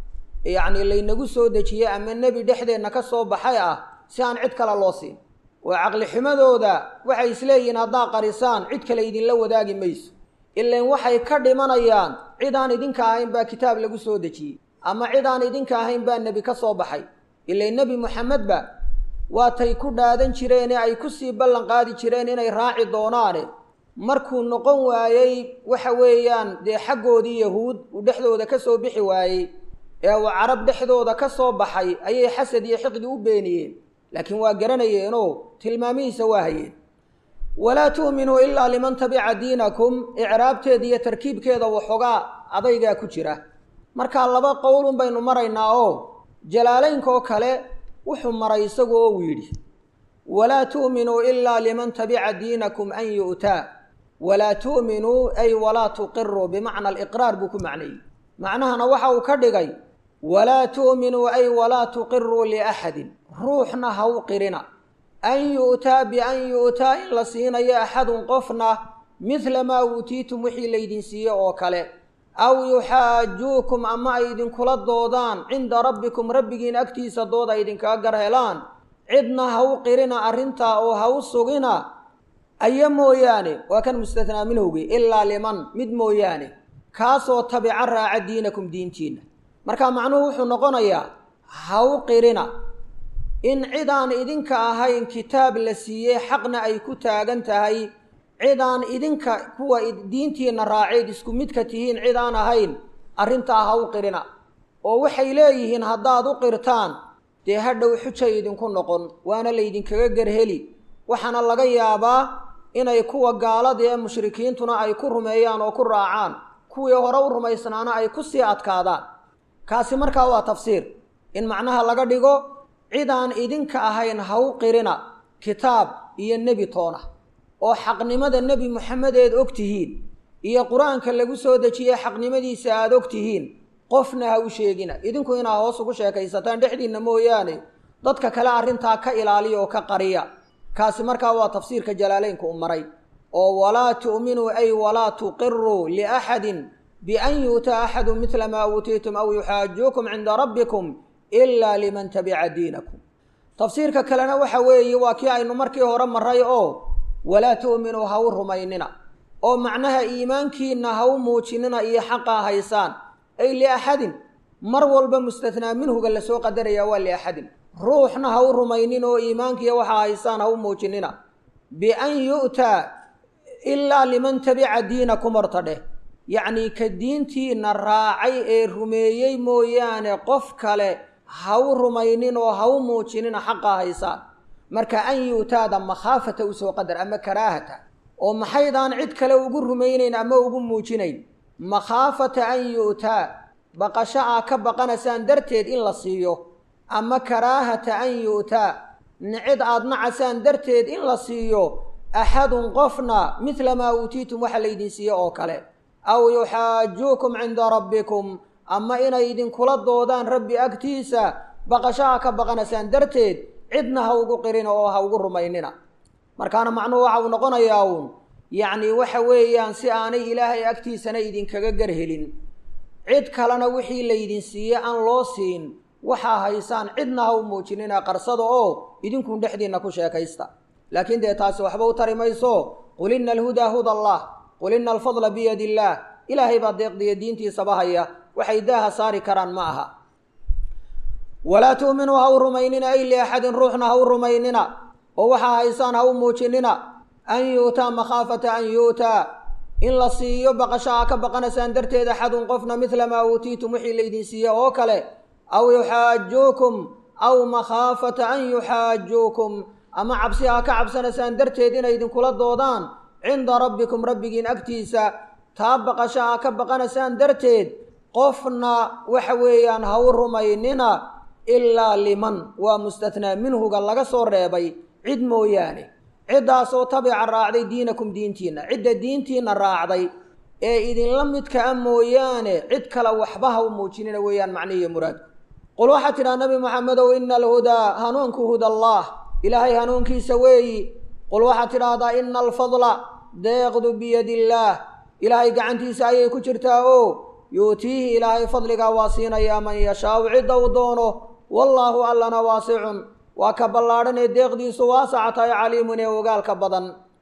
S1: yacni laynagu soo dejiyey ama nebi dhexdeenna ka soo baxay ah si aan cid kale loo siin oo caqlixumadooda waxay isleeyihiin haddaa qarisaan cid kale idinla wadaagi mayso ilan waxay ka dhimanayaan cid aan idinka ahayn baa kitaab lagu soo dejiyey ama cid aan idinka ahayn baa nebi ka soo baxay ilan nebi moxamedba waatay ku dhaadan jireene ay kusii ballan qaadi jireen inay raaci doonaane markuu noqon waayey waxa weeyaan dee xaggoodii yahuud uu dhexdooda ka soo bixi waayey ee uu carab dhexdooda ka soo baxay ayay xasad iyo xiqdi u beeniyeen laakiin waa garanayeenoo tilmaamihiisa waa hayeen walaa tu'minuu ilaa liman tabica diinakum icraabteeda iyo tarkiibkeeda waxoogaa adaygaa ku jira markaa laba qowlun baynu maraynaa oo jalaalaynka oo kale wuxuu maray isagu oo uu yidhi walaa tu'minuu ilaa liman tabica diinakum an yu'taa walaa tu'minuu ay walaa tuqiruu bimacna aliqraar buu ku macneeyey macnahana waxa uu ka dhigay walaa tu'minuu ay walaa tuqiruu liaxadin ruuxna ha u qirina an yu'taa bian yu'taa in la siinayo axadun qofna midla maa uutiitum wixii laydin siiye oo kale aw yuxaajuukum ama ay idinkula doodaan cinda rabbikum rabbigiin agtiisa dood ay idinkaga gar helaan cidna ha u qirina arrintaa oo ha u sugina aya mooyaane waa kan mustathnaa minhowgi ilaa liman mid mooyaane kaasoo tabica raaca diinakum diintiinna marka macnuhu wuxuu noqonayaa ha u qirina in cidaan idinka ahayn kitaab la siiyey xaqna ay ku taagan tahay cidaan idinka kuwa diintiinna raaceed isku midka tihiin cidaan ahayn arrintaa ha u qirina oo waxay leeyihiin haddaad u qirtaan dee hadhow xujay idinku noqon waana laydinkaga garheli waxaana laga yaabaa inay kuwa gaalada ee mushrikiintuna ay ku rumeeyaan oo ku raacaan kuwii hore u rumaysnaana ay ku sii adkaadaan kaasi markaa waa tafsiir in macnaha laga dhigo cidaan idinka ahayn ha u qirina kitaab iyo nebi toona oo xaqnimada nebi moxamed eed og tihiin iyo qur-aanka lagu soo dejiyey xaqnimadiisa aada og tihiin qofna ha u sheegina idinku inaa hoos ugu sheekaysataan dhexdiinna mooyaane dadka kale arrintaa ka ilaaliya oo ka qariya kaasi markaa waa tafsiirka jalaaleynka u maray oo walaa tu'minuu ay walaa tuqiruu liaxadin bian yu'taa axadu midla maa uutiitum aw yuxaajuukum cinda rabbikum ilaa liman tabica diinakum tafsiirka kalena waxa weeye waa kii aynu markii hore maray oo walaa tu'minuu ha u rumaynina oo macnaha iimaankiinna ha u muujinina iyo xaqaa haysaan ay liaxadin mar walba mustathnaa minhuga lasoo qadaraya waa liaxadin ruuxna ha u rumaynin oo iimaankiiya waxaa haysaan ha u muujinina bian yu'taa ilaa liman tabica diinakum horta dheh yacnii ka diintiina raacay ee rumeeyey mooyaane qof kale ha u rumaynin oo ha u muujinina xaqaa haysaan marka an yu'taada makhaafata usoo qadar ama karaahata oo maxaydaan cid kale ugu rumaynayn ama ugu muujinayn makhaafata an yu'taa baqasho aa ka baqanaysaan darteed in la siiyo ama karaahata an yu'taa nicid aad nacasaan darteed in la siiyo axadun qofna midla maa uutiitum waxa laydin siiye oo kale aw yuxaajuukum cinda rabbikum ama inay idinkula doodaan rabbi agtiisa baqashaha ka baqanaysaan darteed cidna ha ugu qirin oo ha ugu rumaynina markaana macnuhu waxa uu noqonayaa uun yacni waxa weeyaan si aanay ilaahay agtiisana idinkaga garhelin cid kalena wixii laydin siiye aan loo siin waxaa haysaan cidna ha u muujinina qarsada oo idinkun dhexdiinna ku sheekaysta laakiin dee taasi waxba u tari mayso qul ina alhudaa huda allah qul ina alfadla biyadi illaah ilaahay baa deeqdiya diintiisaba haya waxay daaha saari karaan ma aha walaa tu'minuu ha u rumaynina ay liaxadin ruuxna ha u rumaynina oo waxaa haysaan ha u muujinina an yu'taa makhaafata an yu'taa in la siiyo baqasho aa ka baqanaysaan darteed axadun qofna midla maa uutiitum wixii laydin siiye oo kale aw yuxaajuukum aw makhaafata an yuxaajuukum ama cabsi aa ka cabsanaysaan darteed inay idinkula doodaan cinda rabbikum rabbigiin agtiisa taa baqasho aa ka baqanaysaan darteed qofna waxa weeyaan ha u rumaynina ilaa liman waa mustathnaa minhuga laga soo reebay cid mooyaane ciddaasoo tabica raacday diinakum diintiinna cidda diintiinna raacday ee idinla midka a mooyaane cid kale waxba ha u muujinina weeyaan macnihiiyo muraadku qul waxaad tidhaha nabi maxamedow ina alhudaa hanuunku huda allah ilaahay hanuunkiisa weeyi qul waxaad tidhaahdaa ina alfadla deeqdu biyadi illaah ilaahay gacantiisa ayay ku jirtaa oo yuutiihi ilaahay fadligaa waa siinayaa man yashaau cidda uu doono wallaahu allana waasicun waa ka ballaadhan ee deeqdiisu waasaca tahay caliimun ee ogaalka badan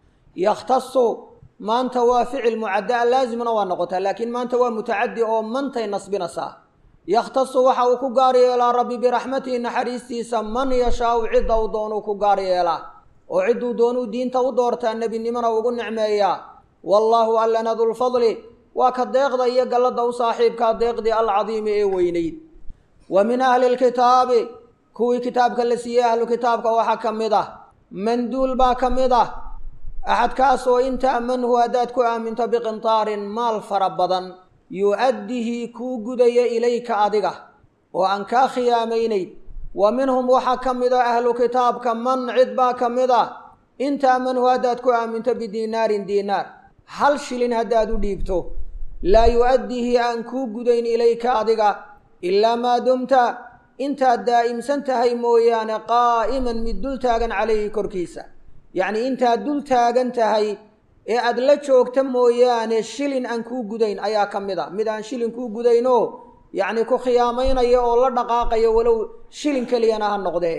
S1: yakhtasu maanta waa ficil mucaddaa laasimna waa noqotaa laakiin maanta waa mutacaddi oo mantay nasbinaysaa yakhtasu waxa uu ku gaar yeelaa rabbi biraxmatihi naxariistiisa man yashaau cidda uu doonuu ku gaar yeelaa oo cidduu doonuu diinta u doortaa nebinimona ugu nicmeeyaa wallaahu allana dulfadli waa ka deeqda iyo galladda u saaxiibkaa deeqdii alcadiimi ee weynayd wa min ahli lkitaabi kuwii kitaabka la siiyey ahlu kitaabka waxaa ka mid ah manduul baa ka mid ah axadkaas oo in ta'manhu haddaad ku aaminto biqintaarin maal fara badan yu-addihi kuu gudaya ilayka adiga oo aan kaa khiyaamaynayd wa minhum waxaa ka mid a ahlu kitaabka man cid baa ka mid ah in ta'manhu haddaad ku aaminto bidiinaarin diinaar hal shilin haddaad u dhiibto laa yu-addihi aan kuu gudayn ilayka adiga ilaa maa dumta intaad daa'imsan tahay mooyaane qaa'iman mid dul taagan calayhi korkiisa yacnii intaad dul taagan tahay ee aada la joogta mooyaane shilin aan kuu gudayn ayaa ka mid a mid aan shilin kuu gudaynoo yacnii ku khiyaamaynaya oo la dhaqaaqayo walow shilin keliyana ha noqdee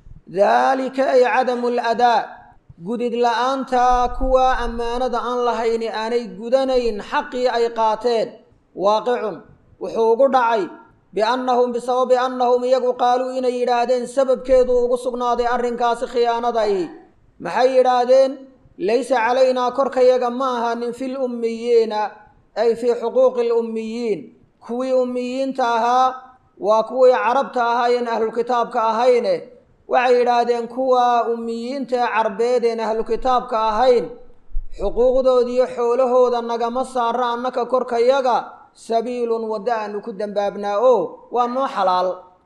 S1: daalika ay cadamu aladaa gudid la-aantaa kuwaa ammaanada aan lahayni aanay gudanayn xaqii ay qaateen waaqicun wuxuu ugu dhacay biannahum bisababi annahum iyagu qaaluu inay yidhaahdeen sababkeedu ugu sugnaaday arrinkaasi khiyaanadaihi maxay yidhaahdeen laysa calaynaa korkayaga ma ahanin fil ummiyiina ay fii xuquuqi lummiyiin kuwii ummiyiinta ahaa waa kuwii carabta ahaayeen ahlukitaabka ahayne waxay yidhaahdeen kuwa ummiyiinta ee carbeedeen ahlukitaabka ahayn xuquuqdoodiiyo xoolahooda nagama saara annaka korkayaga sabiilun waddo aanu ku dembaabnaa oo waa noo xalaal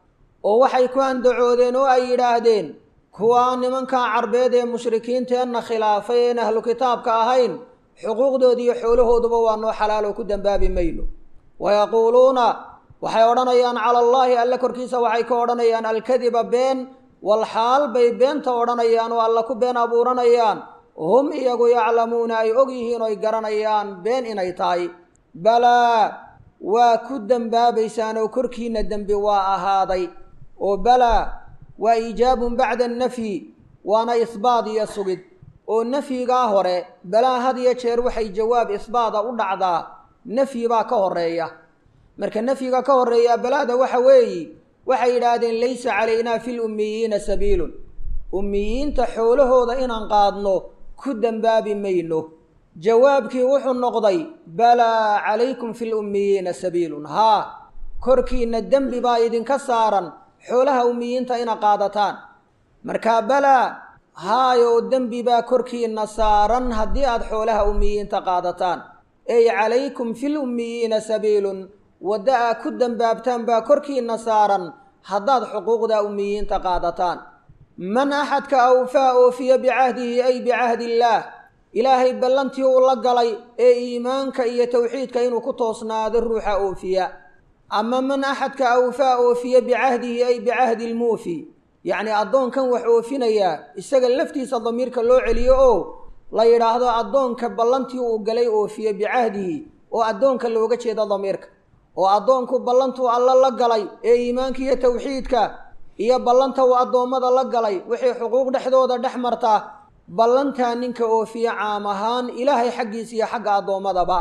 S1: oo waxay ku andacoodeen oo ay yidhaahdeen kuwaa nimankaa carbeed ee mushrikiinteenna khilaafay een ahlu kitaabka ahayn xuquuqdooda iyo xoolahooduba waa noo xalaal oo ku dembaabi mayno wayaquuluuna waxay odhanayaan cala allaahi alle korkiisa waxay ka odhanayaan alkadiba been walxaal bay beenta odhanayaan oo alla ku been abuuranayaan hum iyagu yaclamuuna ay og yihiin oy garanayaan been inay tahay balaa waa ku dembaabaysaan oo korkiinna dembi waa ahaaday oo balaa waa iijaabun bacda annafyi waana isbaad iyo sugid oo nafyigaa hore balaa had iyo jeer waxay jawaab isbaada u dhacdaa nafyi baa ka horeeya marka nafyiga ka horeeya balaada waxa weeyi waxay yidhaahdeen laysa calaynaa fi lummiyiina sabiilun ummiyiinta xoolahooda inaan qaadno ku dembaabi mayno jawaabkii wuxuu noqday balaa calaykum fi lummiyiina sabiilun haa korkiinna dembi baa idinka saaran xoolaha ummiyiinta ina qaadataan markaa balaa haayoo dembi baa korkiinna saaran haddii aad xoolaha ummiyiinta qaadataan ey calaykum fil ummiyiina sabiilun wadda aa ku dembaabtaan baa korkiinna saaran haddaad xuquuqda ummiyiinta qaadataan man axadka awfaa oofiya bicahdihi ay bicahdi illaah ilaahay ballantii uu la galay ee iimaanka iyo towxiidka inuu ku toosnaado ruuxa oofiya ama man axadka awfaa oofiya bicahdihi ay bicahdi lmuufi yacni addoonkan wax oofinayaa isaga laftiisa damiirka loo celiyo oo la yidhaahdo addoonka ballantii uu galay oofiye bicahdihi oo addoonka looga jeedo damiirka oo addoonku ballantuu alla la galay ee iimaanka iyo towxiidka iyo ballanta uu addoommada la galay wixii xuquuq dhexdooda dhex marta ballantaa ninka oofiye caam ahaan ilaahay xaggiisa iyo xagga addoommadaba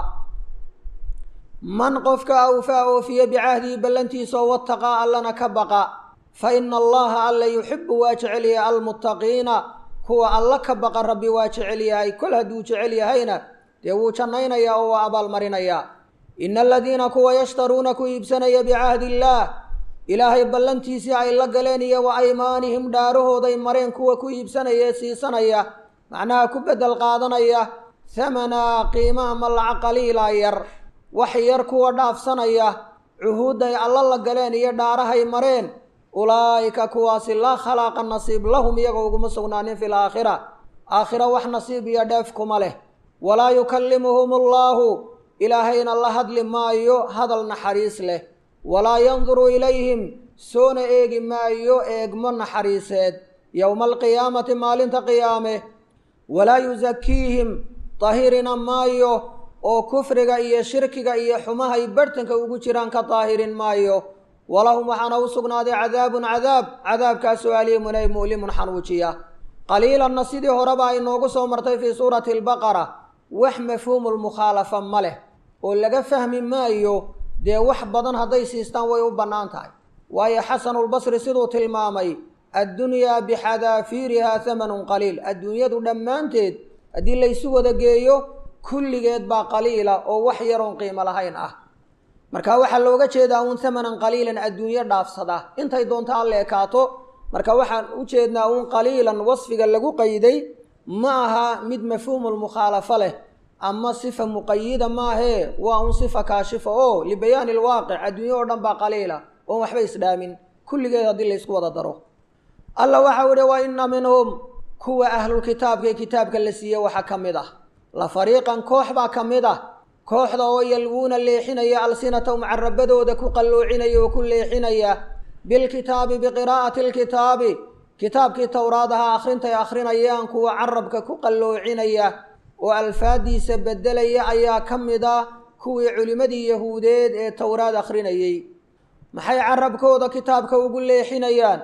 S1: man qofka awfaa oofiye bicahdihi ballantiisaoo wataqaa allana ka baqa fa ina allaha alla yuxibu waa jecel yahay almuttaqiina kuwa alla ka baqa rabbi waa jecel yahay kol hadduu jecel yahayna dee wuu jannaynayaa oo waa abaalmarinayaa ina aladiina kuwa yashtaruuna ku iibsanaya bicahdi illaah ilaahay ballantiisii ay la galeen iyo wa aymaanihim dhaarahooday mareen kuwa ku iibsanaya ee siisanaya macnaha ku beddel qaadanaya hamanaa qiima ama laca qaliila yar wax yar kuwa dhaafsanaya cuhuudday alla la galeen iyo dhaarahay mareen ulaa'ika kuwaasi laa khalaaqa nasiib lahum iyagoo uguma sugnaanin fi laakhira aakhira wax nasiib iyo dheef kuma leh walaa yukallimuhum allaahu ilaahayna la hadli maayo hadal naxariis leh walaa yanduru ilayhim soona eegi maayo eegmo naxariiseed yowma alqiyaamati maalinta qiyaame walaa yusakiihim tahirina maayo oo kufriga iyo shirkiga iyo xumahay barhtanka ugu jiraan ka daahirin maayo walahum waxaana u sugnaaday cadaabun cadaab cadaabkaasoo aliimun ay mu'limun xanuujiya qaliilanna sidii horeba ay noogu soo martay fii suurati albaqara wax mafhuumulmukhaalafa ma leh oo laga fahmi maayo dee wax badan hadday siistaan way u bannaan tahay waayo xasanulbasri siduu tilmaamay addunyaa bixadaafiirihaa hamanun qaliil adduunyadu dhammaanteed haddii laysu wada geeyo kulligeed baa qaliila oo wax yaroon qiimo lahayn ah marka waxaa looga jeedaa uun hamanan qaliilan adduunyo dhaafsada intay doonto alla ekaato marka waxaan u jeednaa uun qaliilan wasfiga lagu qayday ma aha mid mafhuumulmukhaalafo leh ama sifa muqayida maahee waa un sifa kaashifa oo libayaani alwaaqic adduunyo oo dhan baa qaliila oon waxba isdhaamin kulligeed haddii laysku wada daro alla waxau ihi wa inna minhum kuwa ahlulkitaabkae kitaabka la siiye waxaa ka mid ah la fariiqan koox baa ka mid ah kooxda oo yalwuuna leexinaya alsinatahum carabadooda ku qalloocinaya oo ku leexinaya bilkitaabi biqiraa'ati alkitaabi kitaabkii towraadaha akhrintay akhrinayaan kuwa carabka ku qalloocinaya oo alfaadiisa beddelaya ayaa ka mid ah kuwii culimmadii yahuudeed ee towraad akhrinayey maxay carabkooda kitaabka ugu leexinayaan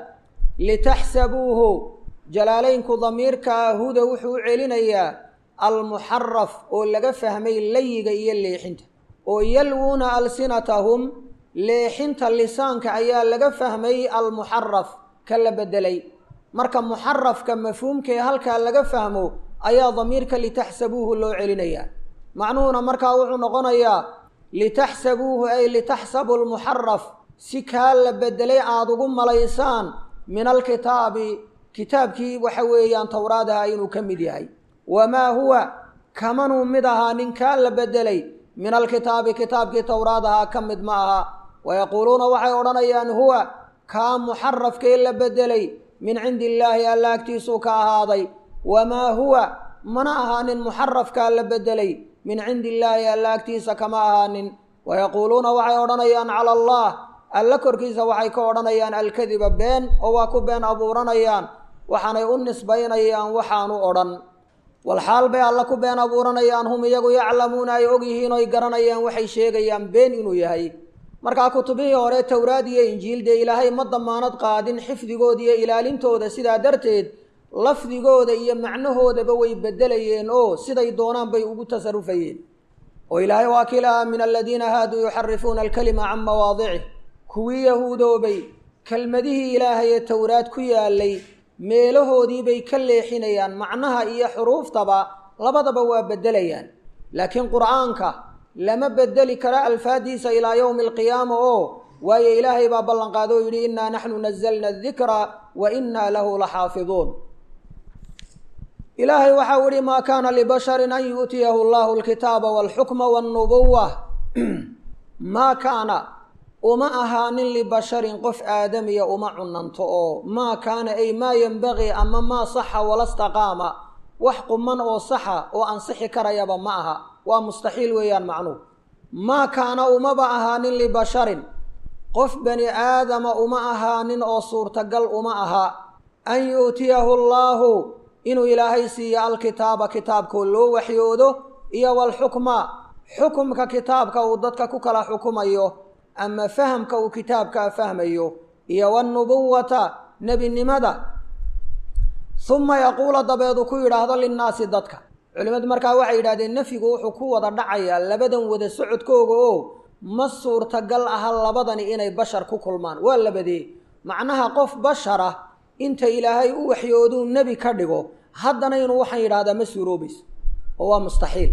S1: litaxsabuuhu jalaalaynku damiirkaa huda wuxuu u celinayaa almuxaraf oo laga fahmay layiga iyo leexinta oo yalwuuna alsinatahum leexinta lisaanka ayaa laga fahmay almuxaraf ka la beddelay marka muxarafka mafhuumkee halkaa laga fahmo ayaa damiirka litaxsabuuhu loo celinayaa macnuhuna markaa wuxuu noqonayaa litaxsabuuhu ay litaxsabu lmuxaraf si kaa la beddelay aada ugu malaysaan min alkitaabi kitaabkii waxa weeyaan towraadaha inuu ka mid yahay wamaa huwa kamanuu mid ahaa ninkaa la beddelay min alkitaabi kitaabkii towraadahaa ka mid ma aha wayaquuluuna waxay odhanayaan huwa kaa muxarafkee la beddelay min cindi illaahi alla agtiisuu ka ahaaday wamaa huwa mana ahaanin muxarafkaa la bedelay min cindi illaahi alla agtiisa kama ahaanin wayaquuluuna waxay odhanayaan cala allah alla korkiisa waxay ka odhanayaan alkadiba been oo waa ku been abuuranayaan waxaanay u nisbaynayaan waxaanu odhan walxaal bay alla ku been abuuranayaan hum iyagu yaclamuuna ay ogyihiin oy garanayaan waxay sheegayaan been inuu yahay markaa kutubihii hore towraad iyo injiil dee ilaahay ma damaanad qaadin xifdigooda iyo ilaalintooda sidaa darteed lafdigooda iyo macnahoodaba way bedelayeen oo siday doonaan bay ugu tasarufayeen oo ilaahay waa kii lahaa min aladiina haaduu yuxarifuuna alkalima can mawaadicih kuwii yahuudoobay kelmadihii ilaahay ee towraad ku yaalay meelahoodiibay ka leexinayaan macnaha iyo xuruuftaba labadaba waa bedelayaan laakiin qur'aanka lama bedeli karo alfaadiisa ilaa yowmi alqiyaama oo waayo ilaahay baa ballanqaado oo yidhi innaa naxnu nazalna adikra wa innaa lahu laxaafiduun ilaahay waxau ihi maa kaana libasharin an yu'tiyahu allahu alkitaaba walxukma walnubuwa maa kaana uma ahaanin libasharin qof aadamiya uma cunanto oo maa kaana ay maa yenbagii ama maa saxa wala staqaama wax quman oo saxa oo ansixi karayaba ma aha waa mustaxiil weeyaan macnuhu maa kaana umaba ahaanin libasharin qof bani aadama uma ahaanin oo suurtagal uma aha an yu'tiyahu allaahu inuu ilaahay siiyo alkitaaba kitaabkoo loo waxyoodo iyo walxukma xukumka kitaabka uu dadka ku kala xukumayo ama fahamka uu kitaabkaa fahmayo iyo wanubuwata nebinimada uma yaquula dabeedu ku yidhaahdo linnaasi dadka culimmadu markaa waxay yidhahdeen nafyigu wuxuu ku wada dhacayaa labadan wada socodkooga oo ma suurtagal aha labadani inay bashar ku kulmaan waa labadee macnaha qof bashara inta ilaahay u waxyooduu nebi ka dhigo haddana inuu waxaan yidhahdaa ma suuroobayso oo waa mustaxiil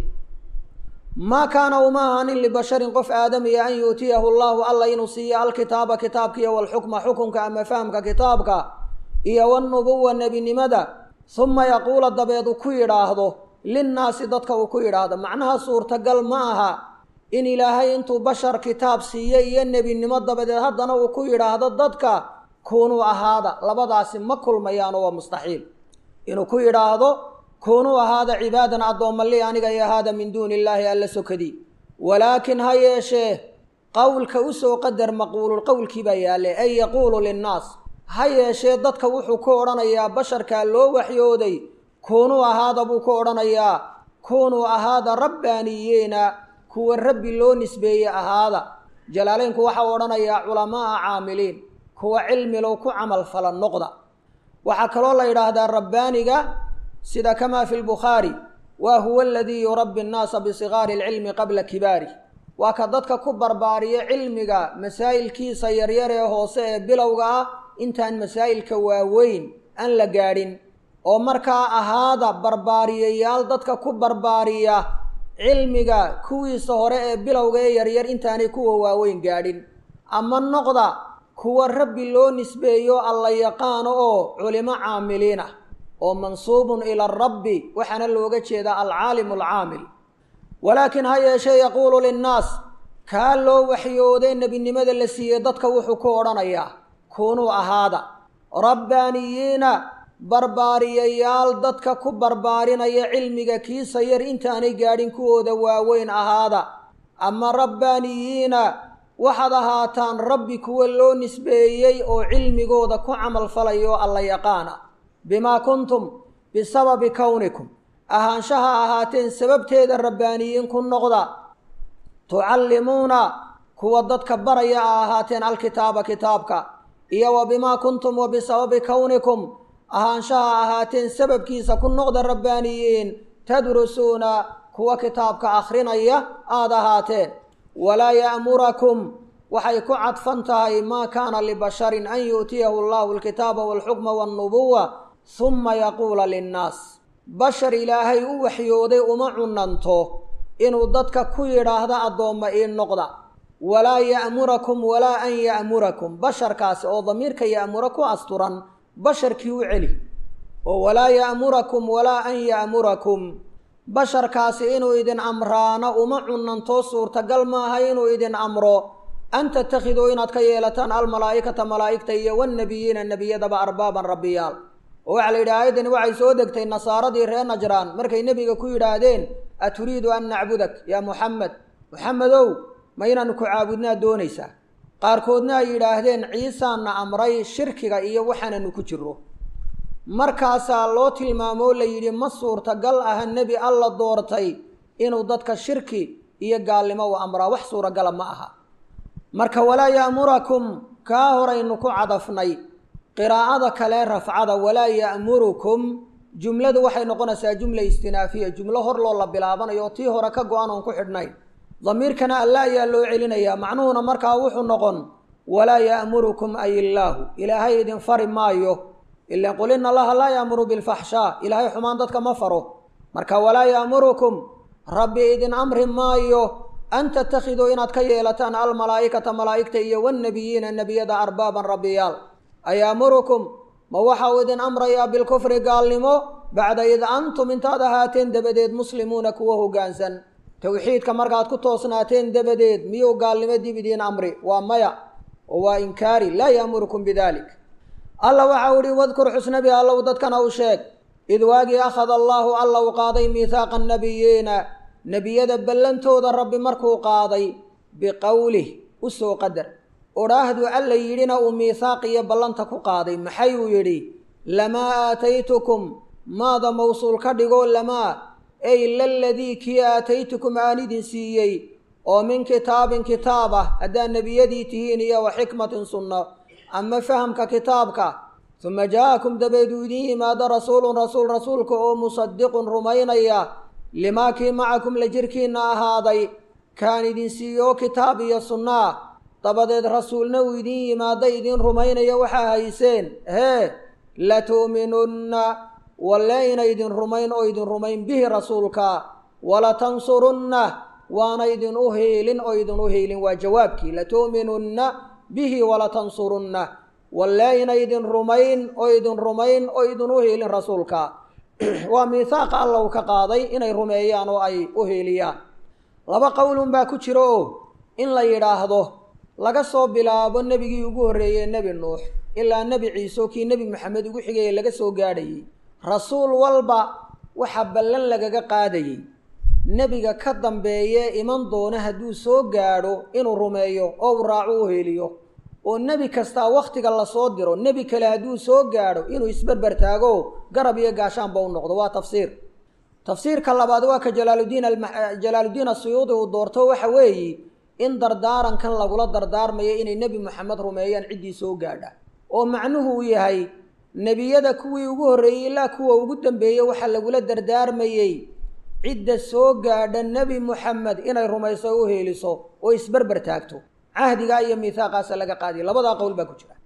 S1: maa kaana uma ahaanin libasharin qof aadamiya an yu'tiyahu allahu alla inuu siiyo alkitaaba kitaabka iyo walxukma xukunka ama fahamka kitaabka iyo wanubuwa nebinimada uma yaquula dabeed uu ku yidhaahdo linnaasi dadka uu ku yidhaahdo macnaha suurtagal ma aha in ilaahay intuu bashar kitaab siiyo iyo nebinimo dabadeed haddana uu ku yidhaahdo dadka kuunuu ahaada labadaasi ma kulmayaano waa mustaxiil inuu ku yidhaahdo kuunuu ahaada cibaadan addoomma li aniga iyo ahaada min duuni illaahi alla sokadii walaakin ha yeeshee qowlka usoo qadar maquululqowlkii baa yaallay ay yaquulu linnaas ha yeeshee dadka wuxuu ku odhanayaa basharkaa loo waxyooday kuunuu ahaada buu ku odhanayaa kuunuu ahaada rabbaaniyeena kuwa rabbi loo nisbeeye ahaada jalaaleynku waxau odhanayaa culamaaa caamiliin kuwa cilmilow ku camal fala noqda waxaa kaloo la yidhaahdaa rabbaaniga sida kamaa fi lbukhaari wa huwa aladii yurabbi annaasa bisigaari alcilmi qabla kibaari waa ka dadka ku barbaariya cilmiga masaa'ilkiisa yaryar ee hoose ee bilowga ah intaan masaa'ilka waaweyn aan la gaadhin oo markaa ahaada barbaariyayaal dadka ku barbaariya cilmiga kuwiisa hore ee bilowga ee yaryar intaanay kuwa waaweyn gaadhin ama noqda kuwa rabbi loo nisbeeyo alla yaqaano oo culimo caamiliin ah oo mansuubun ila arabbi waxaana looga jeedaa alcaalimu alcaamil walaakin ha yeeshee yaquulu linnaas kaa loo waxyooday nebinimada la siiyey dadka wuxuu ku odhanayaa kuunuu ahaada rabbaaniyiina barbaariyayaal dadka ku barbaarinaya cilmiga kiisa yar intaanay gaadhin kuwooda waaweyn ahaada ama rabbaaniyiina waxaad ahaataan rabbi kuwa loo nisbeeyey oo cilmigooda ku camal falayo alla yaqaana bimaa kuntum bisababi kownikum ahaanshaha ahaateen sababteeda rabbaaniyiin ku noqda tucallimuuna kuwa dadka baraya a ahaateen alkitaaba kitaabka iyo wa bimaa kuntum wa bisababi kownikum ahaanshaha ahaateen sababkiisa ku noqda rabbaaniyiin tadrusuuna kuwa kitaabka akhrinaya aada ahaateen walaa ya'murakum waxay ku cadfan tahay maa kaana libasharin an yu'tiyahu allahu alkitaaba walxukma walnubuwa huma yaquula linnaas bashar ilaahay u waxyooday uma cunanto inuu dadka ku yidhaahdo addoomma ii noqda walaa ya'murakum walaa an ya'murakum basharkaasi oo damiirka ya'mura ku asturan basharkii u celi oo walaa ya'murakum walaa an ya'murakum basharkaasi inuu idin amraana uma cunanto suurtagal maaha inuu idin amro an tattakhiduu inaad ka yeelataan almalaa'ikata malaa'igta iyo wannebiyiina nebiyadaba arbaaban rabbiyaal oo waxaa la yidhi aayaddani waxay soo degtay nasaaradii reer najraan markay nebiga ku yidhaahdeen aturiidu an nacbudak yaa muxamed muxamedow ma inaanu ku caabudnaa doonaysaa qaarkoodna ay yidhaahdeen ciisaana amray shirkiga iyo waxaananu ku jiro markaasaa loo tilmaamoo la yidhi ma suurtagal aha nebi alla doortay inuu dadka shirki iyo gaalnimo u amraa wax suuragala ma aha marka walaa ya'murakum kaa horaynu ku cadafnay qiraa'ada kale rafcada walaa ya'murukum jumladu waxay noqonaysaa jumla istinaafiya jumlo hor loo la bilaabanayo oo tii hore ka go-an oon ku xidhnayn damiirkana alla ayaa loo celinayaa macnuhuna markaa wuxuu noqon walaa ya'murukum ay illaahu ilaahay idin fari maayo ila qul ina allaha laa yaamuru bilfaxshaa ilaahay xumaan dadka ma faro marka walaa ya'murukum rabbi idin amri maayo an tattakhiduu inaad ka yeelataan almalaa'ikata malaa'igta iyo wannebiyiina nebiyada arbaaban rabbiyaal ayaamurukum ma waxa uu idin amrayaa bilkufri gaalnimo bacda id antum intaad ahaateen dabadeed muslimuuna kuwa hoggaansan towxiidka markaad ku toosnaateen dabadeed miyuu gaalnimo dib idiin amri waa maya oo waa inkaari laa ya'murukum bidalik alla waxa u ihi wadkur xusnabi allow dadkana u sheeg id waagii akhada allaahu alla u qaaday miihaaqa annabiyiina nebiyada ballantooda rabbi markuu qaaday biqowlih u soo qadar odhaahdu alla yidhina uu miihaaq iyo ballanta ku qaaday maxay uu yidhi lamaa aataytukum maada mawsuul ka dhigoo lamaa ey laladii kii aataytukum aan idin siiyey oo min kitaabin kitaab ah haddaad nebiyadii tihiin iyo wa xikmatin sunno ama fahamka kitaabka suma jaa-akum dabeed uu idiin yimaado rasuulun rasuul rasuulka oo musadiqun rumaynaya limaa kii macakum la jirkiinna ahaaday kaan idin siiyo kitaab iyo sunnaa dabadeed rasuulna uu idiin yimaado idiin rumaynaya waxaa hayseen hee latu'minunna walle ina idin rumayn oo idin rumayn bihi rasuulka walatansurunna waana idin u hiilin oo idin u hiilin waa jawaabkii latu'minunna bihi walatansurunna walle ina idin rumayn oo idin rumayn oo idin u hiilin rasuulka waa miihaaqa alla uu ka qaaday inay rumeeyaan oo ay u hiiliyaan laba qowlun baa ku jiro oo in la yidhaahdo laga soo bilaabo nebigii ugu horreeyey nebi nuux ilaa nebi ciise oo kii nebi maxamed ugu xigaya laga soo gaadhayey rasuul walba waxaa ballan lagaga qaadayey nebiga ka dambeeye iman doona hadduu soo gaadho inuu rumeeyo oo uu raaco u heliyo oo nebi kastaa wakhtiga lasoo diro nebi kale hadduu soo gaadho inuu isberber taago garab iyo gaashaanba u noqdo waa tafsiir tafsiirka labaad waa ka jalaaluddiin jalaaluddiin asuyuudi uu doorto waxa weeye in dardaarankan lagula dardaarmayo inay nebi moxamed rumeeyaan ciddii soo gaadha oo macnuhu uu yahay nebiyada kuwii ugu horreeyey ilaa kuwa ugu dambeeyey waxaa lagula dardaarmayey cidda soo gaadha nebi moxamed inay rumayso o u heeliso oo isberber taagto cahdigaa iyo miihaaqaasa laga qaadiya labadaa qowl baa ku jira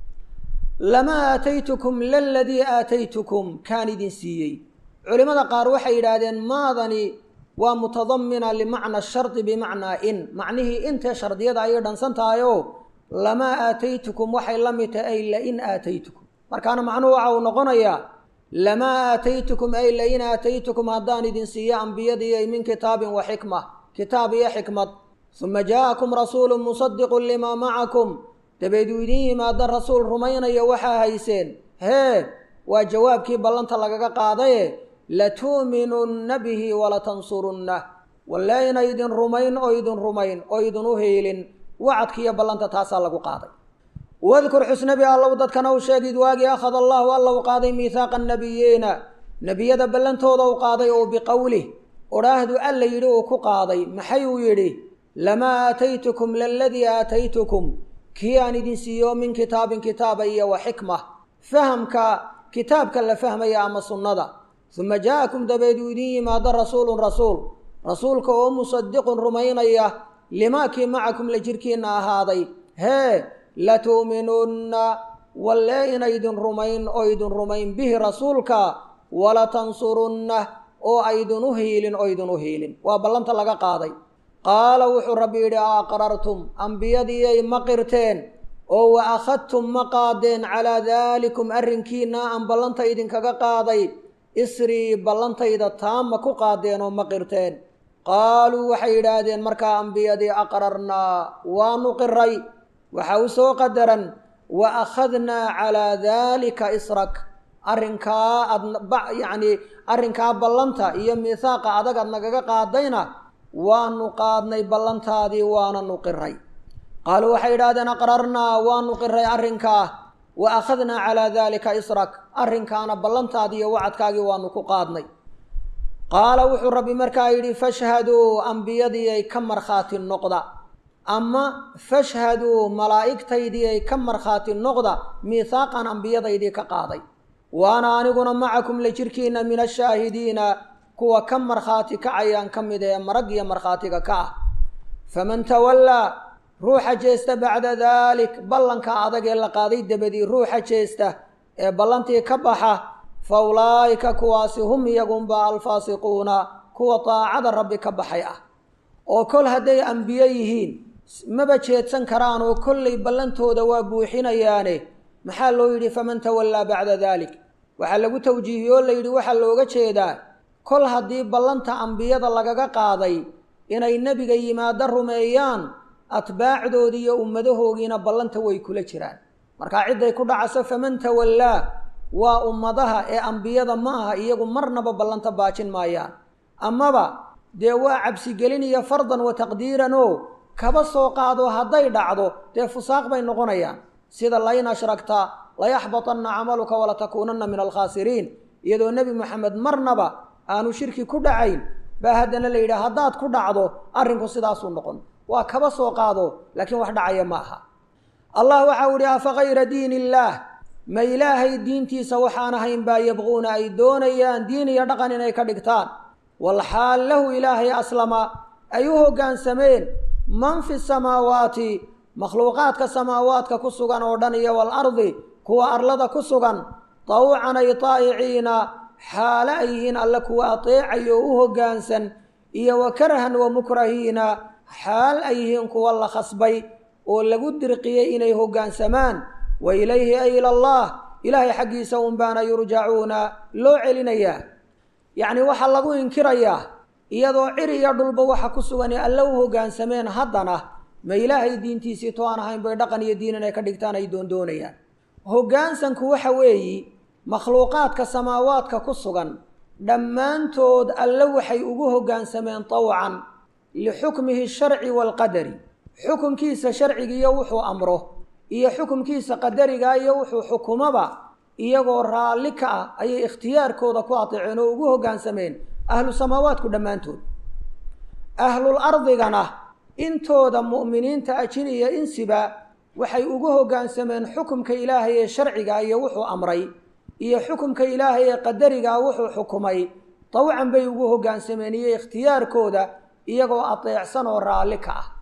S1: lamaa aataytukum laladii aataytukum kaan idin siiyey culimmada qaar waxay yidhaahdeen maadani waa mutadamina limacna shardi bimacnaa in macnihii intee shardiyada ayay dhansan tahay oo lamaa aataytukum waxay la mid tahay ay lain aataytukum markaana macnuhu waxa uu noqonayaa lamaa aataytukum ay lain aataytukum haddaan idin siiyo ambiyadiiy min kitaabin wa xikma kitaab iyo xikmad suma jaa-akum rasuulun musadiqun limaa macakum dabeed uu idiin yimaado rasuul rumaynaya waxaa hayseen hee waa jawaabkii ballanta lagaga qaadaye latu'minunna bihi walatansurunna walle ina idin rumayn oo idin rumayn oo idin u hiilin wacadkiiyo ballanta taasaa lagu qaaday wadkur xusnabi allow dadkana u sheegid waagii akhada allaahu alla u qaaday miihaaqa annabiyiina nebiyada ballantooda u qaaday oo biqowlih odhaahdu alla yidhi uu ku qaaday maxay uu yidhi lamaa aataytukum laladii aataytukum kii aan idin siiyo min kitaabin kitaaba iyo wa xikma fahamka kitaabka la fahmaya ama sunnada suma jaa-akum dabeed uu idiin yimaado rasuulun rasuul rasuulka oo musadiqun rumaynaya limaa kii macakum la jirkiinna ahaaday hee latu'minunna walle ina idin rumayn oo idin rumayn bihi rasuulka walatansurunna oo aydin u hiilin oo idin u hiilin waa ballanta laga qaaday qaala wuxuu rabbi yidhi a aqrartum ambiyadiiyay ma qirteen oo wa akhadtum ma qaadeen calaa daalikum arrinkiina aan ballanta idinkaga qaaday isrii ballantayda taama ku qaadeen oo ma qirteen qaaluu waxay yidhaahdeen markaa ambiyadii aqrarnaa waanu qiray waxa u soo qadaran wa akhadnaa calaa daalika israk arrinkaa aad yacni arrinkaa ballanta iyo miihaaqa adag aad nagaga qaadayna waanu qaadnay ballantaadii waananu qiray qaaluu waxay yidhahdeen aqrarnaa waanu qiray arrinkaa wa akhadnaa calaa daalika israk arrinkaana ballantaadii iyo wacadkaagii waanu ku qaadnay qaala wuxuu rabbi markaa yidhi fashhaduu ambiyadiiay ka markhaati noqda ama fashhaduu malaa'igtaydiiay ka markhaati noqda miihaaqan ambiyadaydii ka qaaday waana aniguna macakum la jirkiina min ashaahidiina kuwa ka markhaati kacayaan ka mid ee marag iyo markhaatiga ka ah faman tawallaa ruuxa jeesta bacda daalik ballanka adag ee la qaaday dabadii ruuxa jeesta ee ballantii ka baxa fa ulaa'ika kuwaasi hum iyagunba alfaasiquuna kuwa daacada rabbi ka baxay ah oo kol hadday ambiye yihiin maba jeedsan karaan oo kollay ballantooda waa buuxinayaane maxaa loo yidhi faman tawallaa bacda daalik waxaa lagu tawjiihiyey oo layidhi waxaa looga jeedaa kol haddii ballanta ambiyada lagaga qaaday inay nebiga yimaado rumeeyaan atbaacdoodii iyo ummadahoogiina ballanta way kula jiraan markaa cidday ku dhacaso faman tawallaa waa ummadaha ee ambiyada ma aha iyagu marnaba ballanta baajin maayaan amaba dee waa cabsigelin iyo fardan wa taqdiiran oo kaba soo qaado hadday dhacdo dee fusaaq bay noqonayaan sida lain ashragta layaxbatanna camaluka walatakuunanna min alkhaasiriin iyadoo nebi moxamed marnaba aanu shirki ku dhacayn baa haddana la yidhaha haddaad ku dhacdo arrinku sidaasuu noqon waa kaba soo qaado laakiin wax dhacaya ma aha allah waxau idhi afa kayra diin illaah ma ilaahay diintiisa waxaan ahayn baa yabquuna ay doonayaan diin iyo dhaqan inay ka dhigtaan walxaal lahu ilaahay aslama ay u hoggaansameen man fi samaawaati makhluuqaadka samaawaadka ku sugan oo dhan iyo walardi kuwa arlada ku sugan tawcan ay taa'iciina xaale ay yihiin alle kuwa ateecayo oo u hoggaansan iyo wa karhan wa mukrahiina xaal ay yihiin kuwa la khasbay oo lagu dirqiyey inay hoggaansamaan wa ilayhi ay ilallah ilaahay xaggiisa un baana yurjacuuna loo celinayaa yacni waxaa lagu inkirayaa iyadoo cir iyo dhulba waxa ku sugan ee alle u hoggaansameen haddana ma ilaahay diintiisii to aan ahayn bay dhaqan iyo diin inay ka dhigtaan ay doondoonayaan hoggaansanku waxa weeyi makhluuqaadka samaawaadka ku sugan dhammaantood alle waxay ugu hoggaansameen tawcan lixukmihi sharci waalqadari xukumkiisa sharcigiiyo wuxuu amro iyo xukumkiisa qadariga iyo wuxuu xukumaba iyagoo raalli ka ah ayay ikhtiyaarkooda ku ateeceen oo ugu hoggaansameen ahlu samaawaadku dhammaantood ahlul ardigana intooda mu'miniinta ajin iyo insiba waxay ugu hoggaansameen xukumka ilaahay ee sharciga iyo wuxuu amray iyo xukumka ilaahay ee qadarigaa wuxuu xukumay tawcan bay ugu hoggaansameen iyo ikhtiyaarkooda iyagoo ateecsan oo raalli ka ah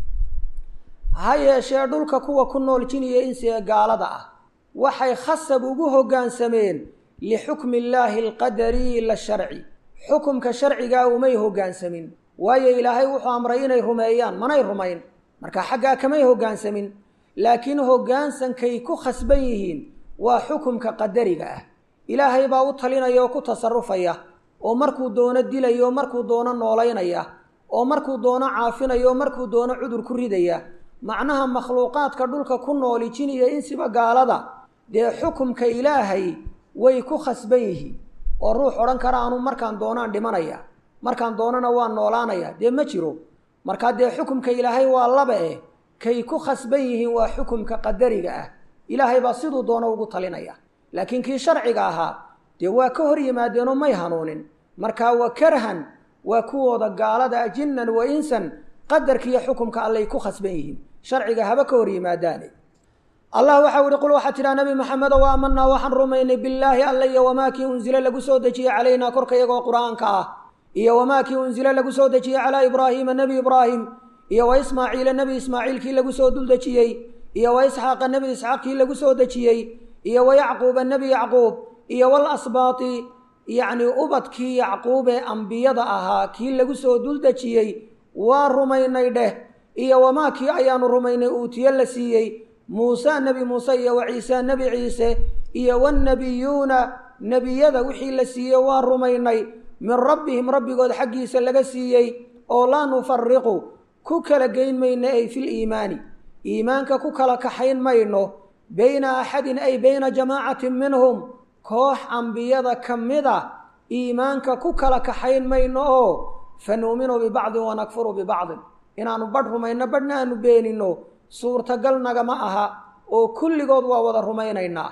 S1: ha yeeshee dhulka kuwa ku nool jin iyo insi ee gaalada ah waxay khasab ugu hoggaansameen lixukmi illaahi alqadari la sharci xukumka sharcigaa umay hoggaansamin waayo ilaahay wuxuu amray inay rumeeyaan manay rumayn marka xaggaa kamay hoggaansamin laakiin hoggaansankay ku khasban yihiin waa xukumka qadariga ah ilaahay baa u talinaya oo ku tasarufaya oo markuu doono dilaya oo markuu doono noolaynaya oo markuu doono caafinaya oo markuu doono cudur ku ridaya macnaha makhluuqaadka dhulka ku nooli jin iyo insiba gaalada dee xukumka ilaahay way ku khasban yihiin oo ruux odhan kara anu markaan doonaan dhimanaya markaan doonana waa noolaanaya dee ma jiro markaa dee xukumka ilaahay waa laba eh kay ku khasban yihiin waa xukumka qadariga ah ilaahay baa siduu doono ugu talinaya laakiin kii sharciga ahaa dee waa ka hor yimaadeenoo may hanuunin markaa wa karhan waa kuwooda gaalada jinnan wa insan qadarkiiyo xukumka allay ku khasban yihiin sharciga haba ka hor yimaadaane allah waxau ihi qul waxaa tidhaha nabi maxamedo wa aamanaa waxaan rumaynay billaahi alla iyo wamaa kii unsila lagu soo dejiyey calaynaa korka iyagoo qur-aanka ah iyo wamaa kii unsila lagu soo dejiyey calaa ibraahiima nebi ibraahim iyo wa ismaaciila nebi ismaaciilkii lagu soo dul dejiyey iyo wa isxaaqa nebi isxaaqkii lagu soo dejiyey iyo wa yacquuba nebi yacquub iyo wal asbaati yacnii ubadkii yacquub ee ambiyada ahaa kii lagu soo dul dejiyey waa rumaynay dheh iyo wamaa kii ayaanu rumaynay uutiye la siiyey muuse nebi muuse iyo wa ciise nebi ciise iyo wannebiyuuna nebiyada wixii la siiyey waa rumaynay min rabbihim rabbigood xaggiisa laga siiyey oo laa nufariqu ku kala geyn mayno ay fil iimaani iimaanka ku kala kaxayn mayno bayna axadin ay bayna jamaacatin minhum
S2: koox ambiyada ka mid a iimaanka ku kala kaxayn mayno oo fa nu'minu bibacdin wanakfuru bibacdin inaannu badh rumayno badhna aanu beeninno suurtagal nagama aha oo kulligood waa wada rumaynaynaa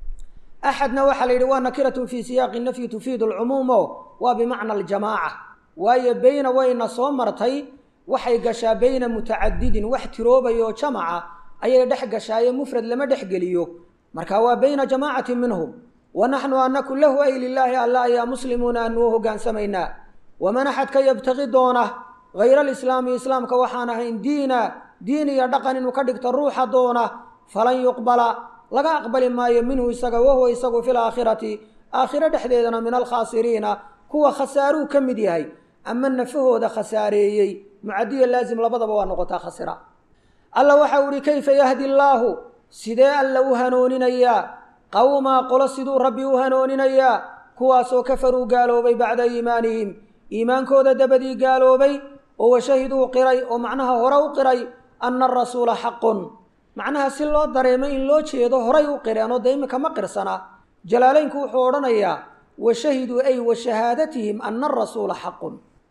S2: axadna waxaa la yidhi waa nakiratun fii siyaaqi nafyi tufiidu alcumuumo waa bimacna aljamaaca waayo beyna wayna soo martay waxay gashaa beyna mutacadidin wax tiroobayo jamaca ayay dhex gashaaye mufrad lama dhex geliyo marka waa beyna jamaacatin minhum wa naxnu anaku lahu ay lilaahi alla ayaa muslimuuna aanu u hogaansamaynaa waman axadka yabtaqi doona hayra alislaami islaamka waxaan ahayn diina diin iyo dhaqan inuu ka dhigto ruuxa doona falan yuqbala laga aqbali maayo minhu isaga wahuwa isagu fi laakhirati aakhiro dhexdeedana min alkhaasiriina kuwa khasaaruu ka mid yahay ama nafahooda khasaareeyey mucadiya laazim labadaba waa noqotaa khasira alla waxau ihi kayfa yahdi allaahu sidee alla u hanooninayaa qawmaa qolo siduu rabbi u hanooninayaa kuwaasoo kafaruu gaaloobay bacda iimaanihim iimaankooda dabadii gaaloobay oo washahiduu qiray oo macnaha hore u qiray anna arasuula xaqun macnaha si loo dareemo in loo jeedo horay u qireenoo dee imika ma qirsana jalaalaynku wuxuu odhanayaa washahiduu ay wa shahaadatihim anna arasuula xaqun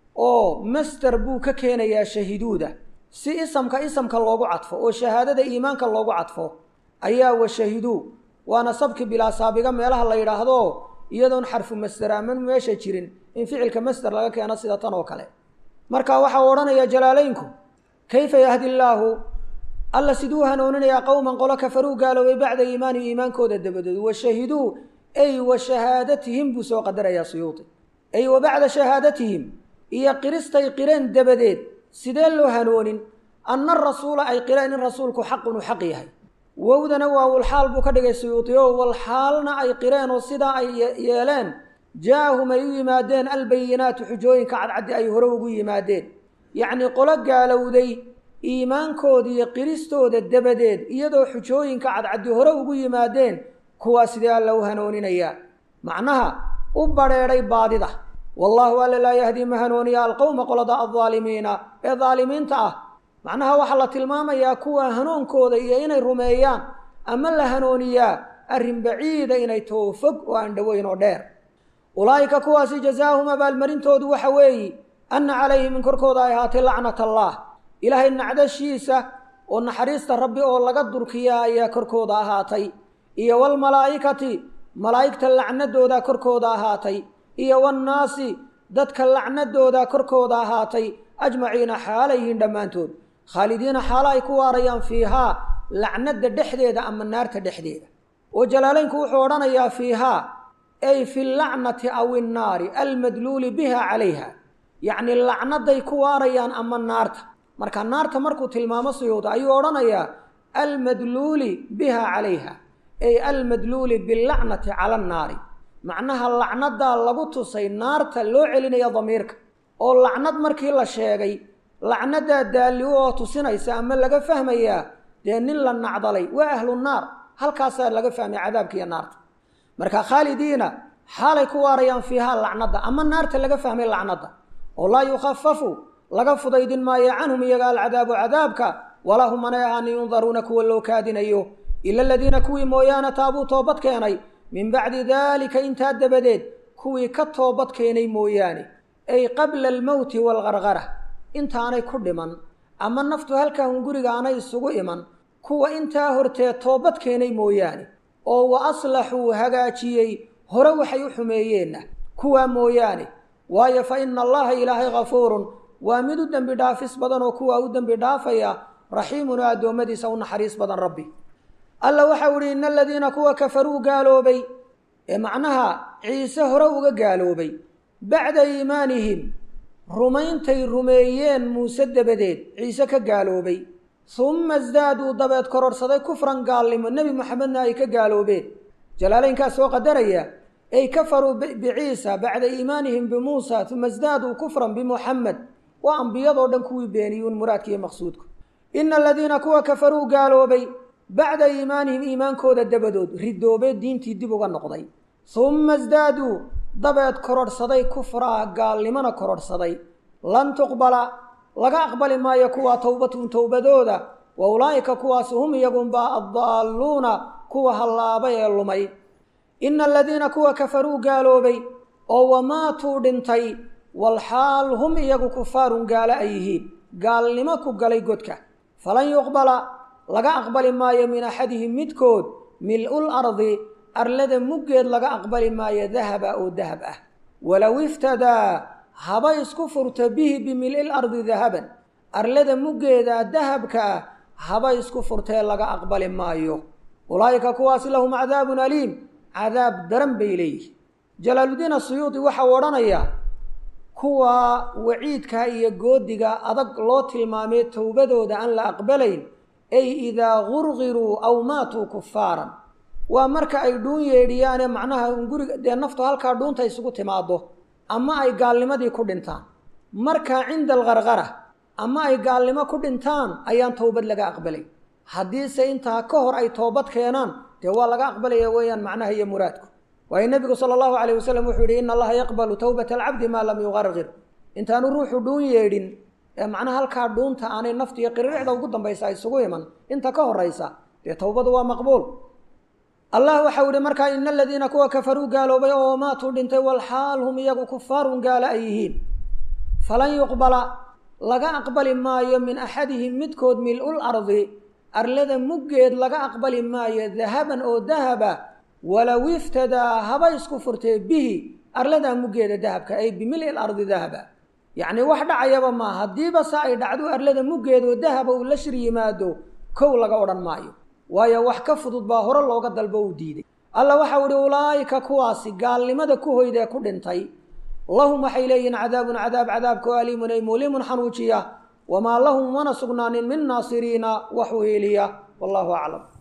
S2: oo master buu ka keenayaa shahiduuda si isamka isamka loogu cadfo oo shahaadada iimaanka loogu cadfo ayaa washahiduu waana sabki bilaa saabiga meelaha la yidhaahdo iyadoon xarfu master aman meesha jirin in ficilka master laga keeno sida tan oo kale marka waxau odhanayaa jalaalaynku kayfa yahdi illaahu alla siduu hanuuninayaa qowman qolo kafaruu gaaloobay bacda iimaani iimaankooda dabadood washahiduu ay wa shahaadatihim buu soo qadarayaa suyuudi ay wa bacda shahaadatihim iyo qiristay qireen dabadeed sidee loo hanoonin anna rasuula ay qireen in rasuulku xaqun uu xaq yahay wowdana waa walxaal buu ka dhigay suyuudi oo walxaalna ay qireen oo sidaa ay yeeleen jaa-ahum ay u yimaadeen albayinaatu xujooyinka cadcaddi ay hore ugu yimaadeen yacnii qolo gaalowday iimaankooda iyo qiristooda dabadeed iyadoo xujooyinka cadcaddi hore ugu yimaadeen kuwaa sidee alla u hanooninayaa macnaha u badrheedhay baadida wallaahu alla laa yahdii ma hanuuniya alqowma qolada aldaalimiina ee daalimiinta ah macnaha waxaa la tilmaamayaa kuwa hanuunkooda iyo inay rumeeyaan ama la hanuuniyaa arrin baciida inay too fog oo aan dhoweyn oo dheer ulaa'ika kuwaasi jazaahum abaalmarintoodu waxa weeyi anna calayhim in korkooda ay ahaatay lacnat allaah ilaahay nacdashiisa oo naxariista rabbi oo laga durkiyaa ayaa korkooda ahaatay iyo walmalaa'ikati malaa'igta lacnadoodaa korkooda ahaatay iyo wannaasi dadka lacnadoodaa korkooda ahaatay ajmaciina xaalayhiin dhammaantood khaalidiina xaalo ay ku waarayaan fiihaa lacnada dhexdeeda ama naarta dhexdeeda oo jalaalaynku wuxuu odhanayaa fiihaa ay fi lacnati aw innaari almadluuli biha calayha yacni lacnaday ku waarayaan ama naarta marka naarta markuu tilmaamo suyuuda ayuu odhanayaa almadluuli biha calayha ay almadluuli bilacnati cala annaari macnaha lacnadaa lagu tusay naarta loo celinaya damiirka oo lacnad markii la sheegay lacnadaa daalli oo tusinaysa ama laga fahmayaa dee nin la nacdalay waa ahlu naar halkaasaa laga fahmaya cadaabkiiyo naarta marka khaalidiina xaalay ku waarayaan fiihaa lacnada ama naarta laga fahmay lacnada oo laa yukhafafu laga fudaydin maayo canhum iyaga alcadaabu cadaabka walaa hum anay ahaani yundaruuna kuwa loo kaadinayo ila aladiina kuwii mooyaane taabuu toobad keenay min bacdi daalika intaa dabadeed kuwii ka toobad keenay mooyaane ay qabla almowti waalgargara intaanay ku dhiman ama naftu halkaa hunguriga aanay isugu iman kuwa intaa hortee toobad keenay mooyaane oo wa aslaxuu hagaajiyey hore waxay u xumeeyeenna kuwaa mooyaane waayo fa ina allaha ilaahay hafuurun waa mid u dembi dhaafis badan oo kuwaa u dembi dhaafaya raxiimun oo addoommadiisa u naxariis badan rabbi alla waxau ihi ina aladiina kuwa kafaruu gaaloobay ee macnaha ciise hore uga gaaloobay bacda iimaanihim rumayntay rumeeyeen muuse dabadeed ciise ka gaaloobay humma isdaaduu dabeed kororhsaday kufran gaalnimo nebi moxamedna ay ka gaaloobeen jalaalaynkaa soo qadaraya ay kafaruu biciisa bacda iimaanihim bimuusa uma isdaaduu kufran bimuxamed waa ambiyadoo dhan kuwii beeniyuun muraadkiiyo maqsuudku ina aladiina kuwa kafaruu gaaloobay bacda iimaanihim iimaankooda dabadood ridoobee diintii dib uga noqday humma isdaaduu dabeed kororhsaday kufraa gaalnimona kororhsaday lan tuqbala laga aqbali maayo kuwaa towbatun towbadooda wa ulaa'ika kuwaasi hum iyagunbaa addaalluuna kuwa hallaabay ee lumay ina aladiina kuwa kafaruu gaaloobay oo wamaatuu dhintay walxaal hum iyagu kufaarun gaalo ay yihiin gaalnimo ku galay godka falan yuqbala laga aqbali maayo min axadihim midkood mil-ul ardi arlada muggeed laga aqbali maayo dahaba oo dahab ah walow iftadaa haba isku furto bihi bimil-il ardi dahaban arlada muggeeda dahabka ah haba isku furtee laga aqbali maayo ulaa'ika kuwaasi lahum cadaabun aliim cadaab daran bay leeyihin jalaaludiin asuyuudi waxau odhanayaa kuwa waciidka iyo goodiga adag loo tilmaamay towbadooda aan la aqbalayn ay idaa gurgiruu aw maatuu kufaaran waa marka ay dhuun yeedhiyaane macnaha guriga dee naftu halkaa dhuunta isugu timaado ama ay gaalnimadii ku dhintaan marka cinda alqarqara ama ay gaalnimo ku dhintaan ayaan towbad laga aqbalay haddiise intaa ka hor ay toobad keenaan dee waa laga aqbalaya weeyaan macnaha iyo muraadku waayo nebigu sala allahu calayh wasalam wuxuu yihi ina allaha yaqbalu towbata alcabdi maa lam yuqarqir intaanu ruuxu dhuun yeedhin ee macnaha halkaa dhuunta aanay naftu iyo qiriricda ugu dambaysa isugu iman inta ka horaysa dee towbadu waa maqbuul allah waxau ihi markaa ina aladiina kuwa kafaruu gaaloobay oo maatuu dhintay walxaal hum iyagu kufaarun gaalo ay yihiin falan yuqbala laga aqbali maayo min axadihim midkood mil-ul ardi arlada muggeed laga aqbali maayo dahaban oo dahaba walow iftadaa haba isku furtee bihi arladaa muggeeda dahabka ay bimil-il ardi dahaba yacni wax dhacayaba maa haddiiba se ay dhacdo arlada muggeedoo dahaba uu la shir yimaado kow laga odhan maayo waayo wax ka fudud baa hore looga dalbo uu diiday alla waxau ihi ulaa'ika kuwaasi gaalnimada ku hoydee ku dhintay lahum waxay leeyihiin cadaabun cadaab cadaabka oo aliimun ay muulimun xanuujiya wamaa lahum mana sugnaanin min naasiriina wax u heliya wallahu aclam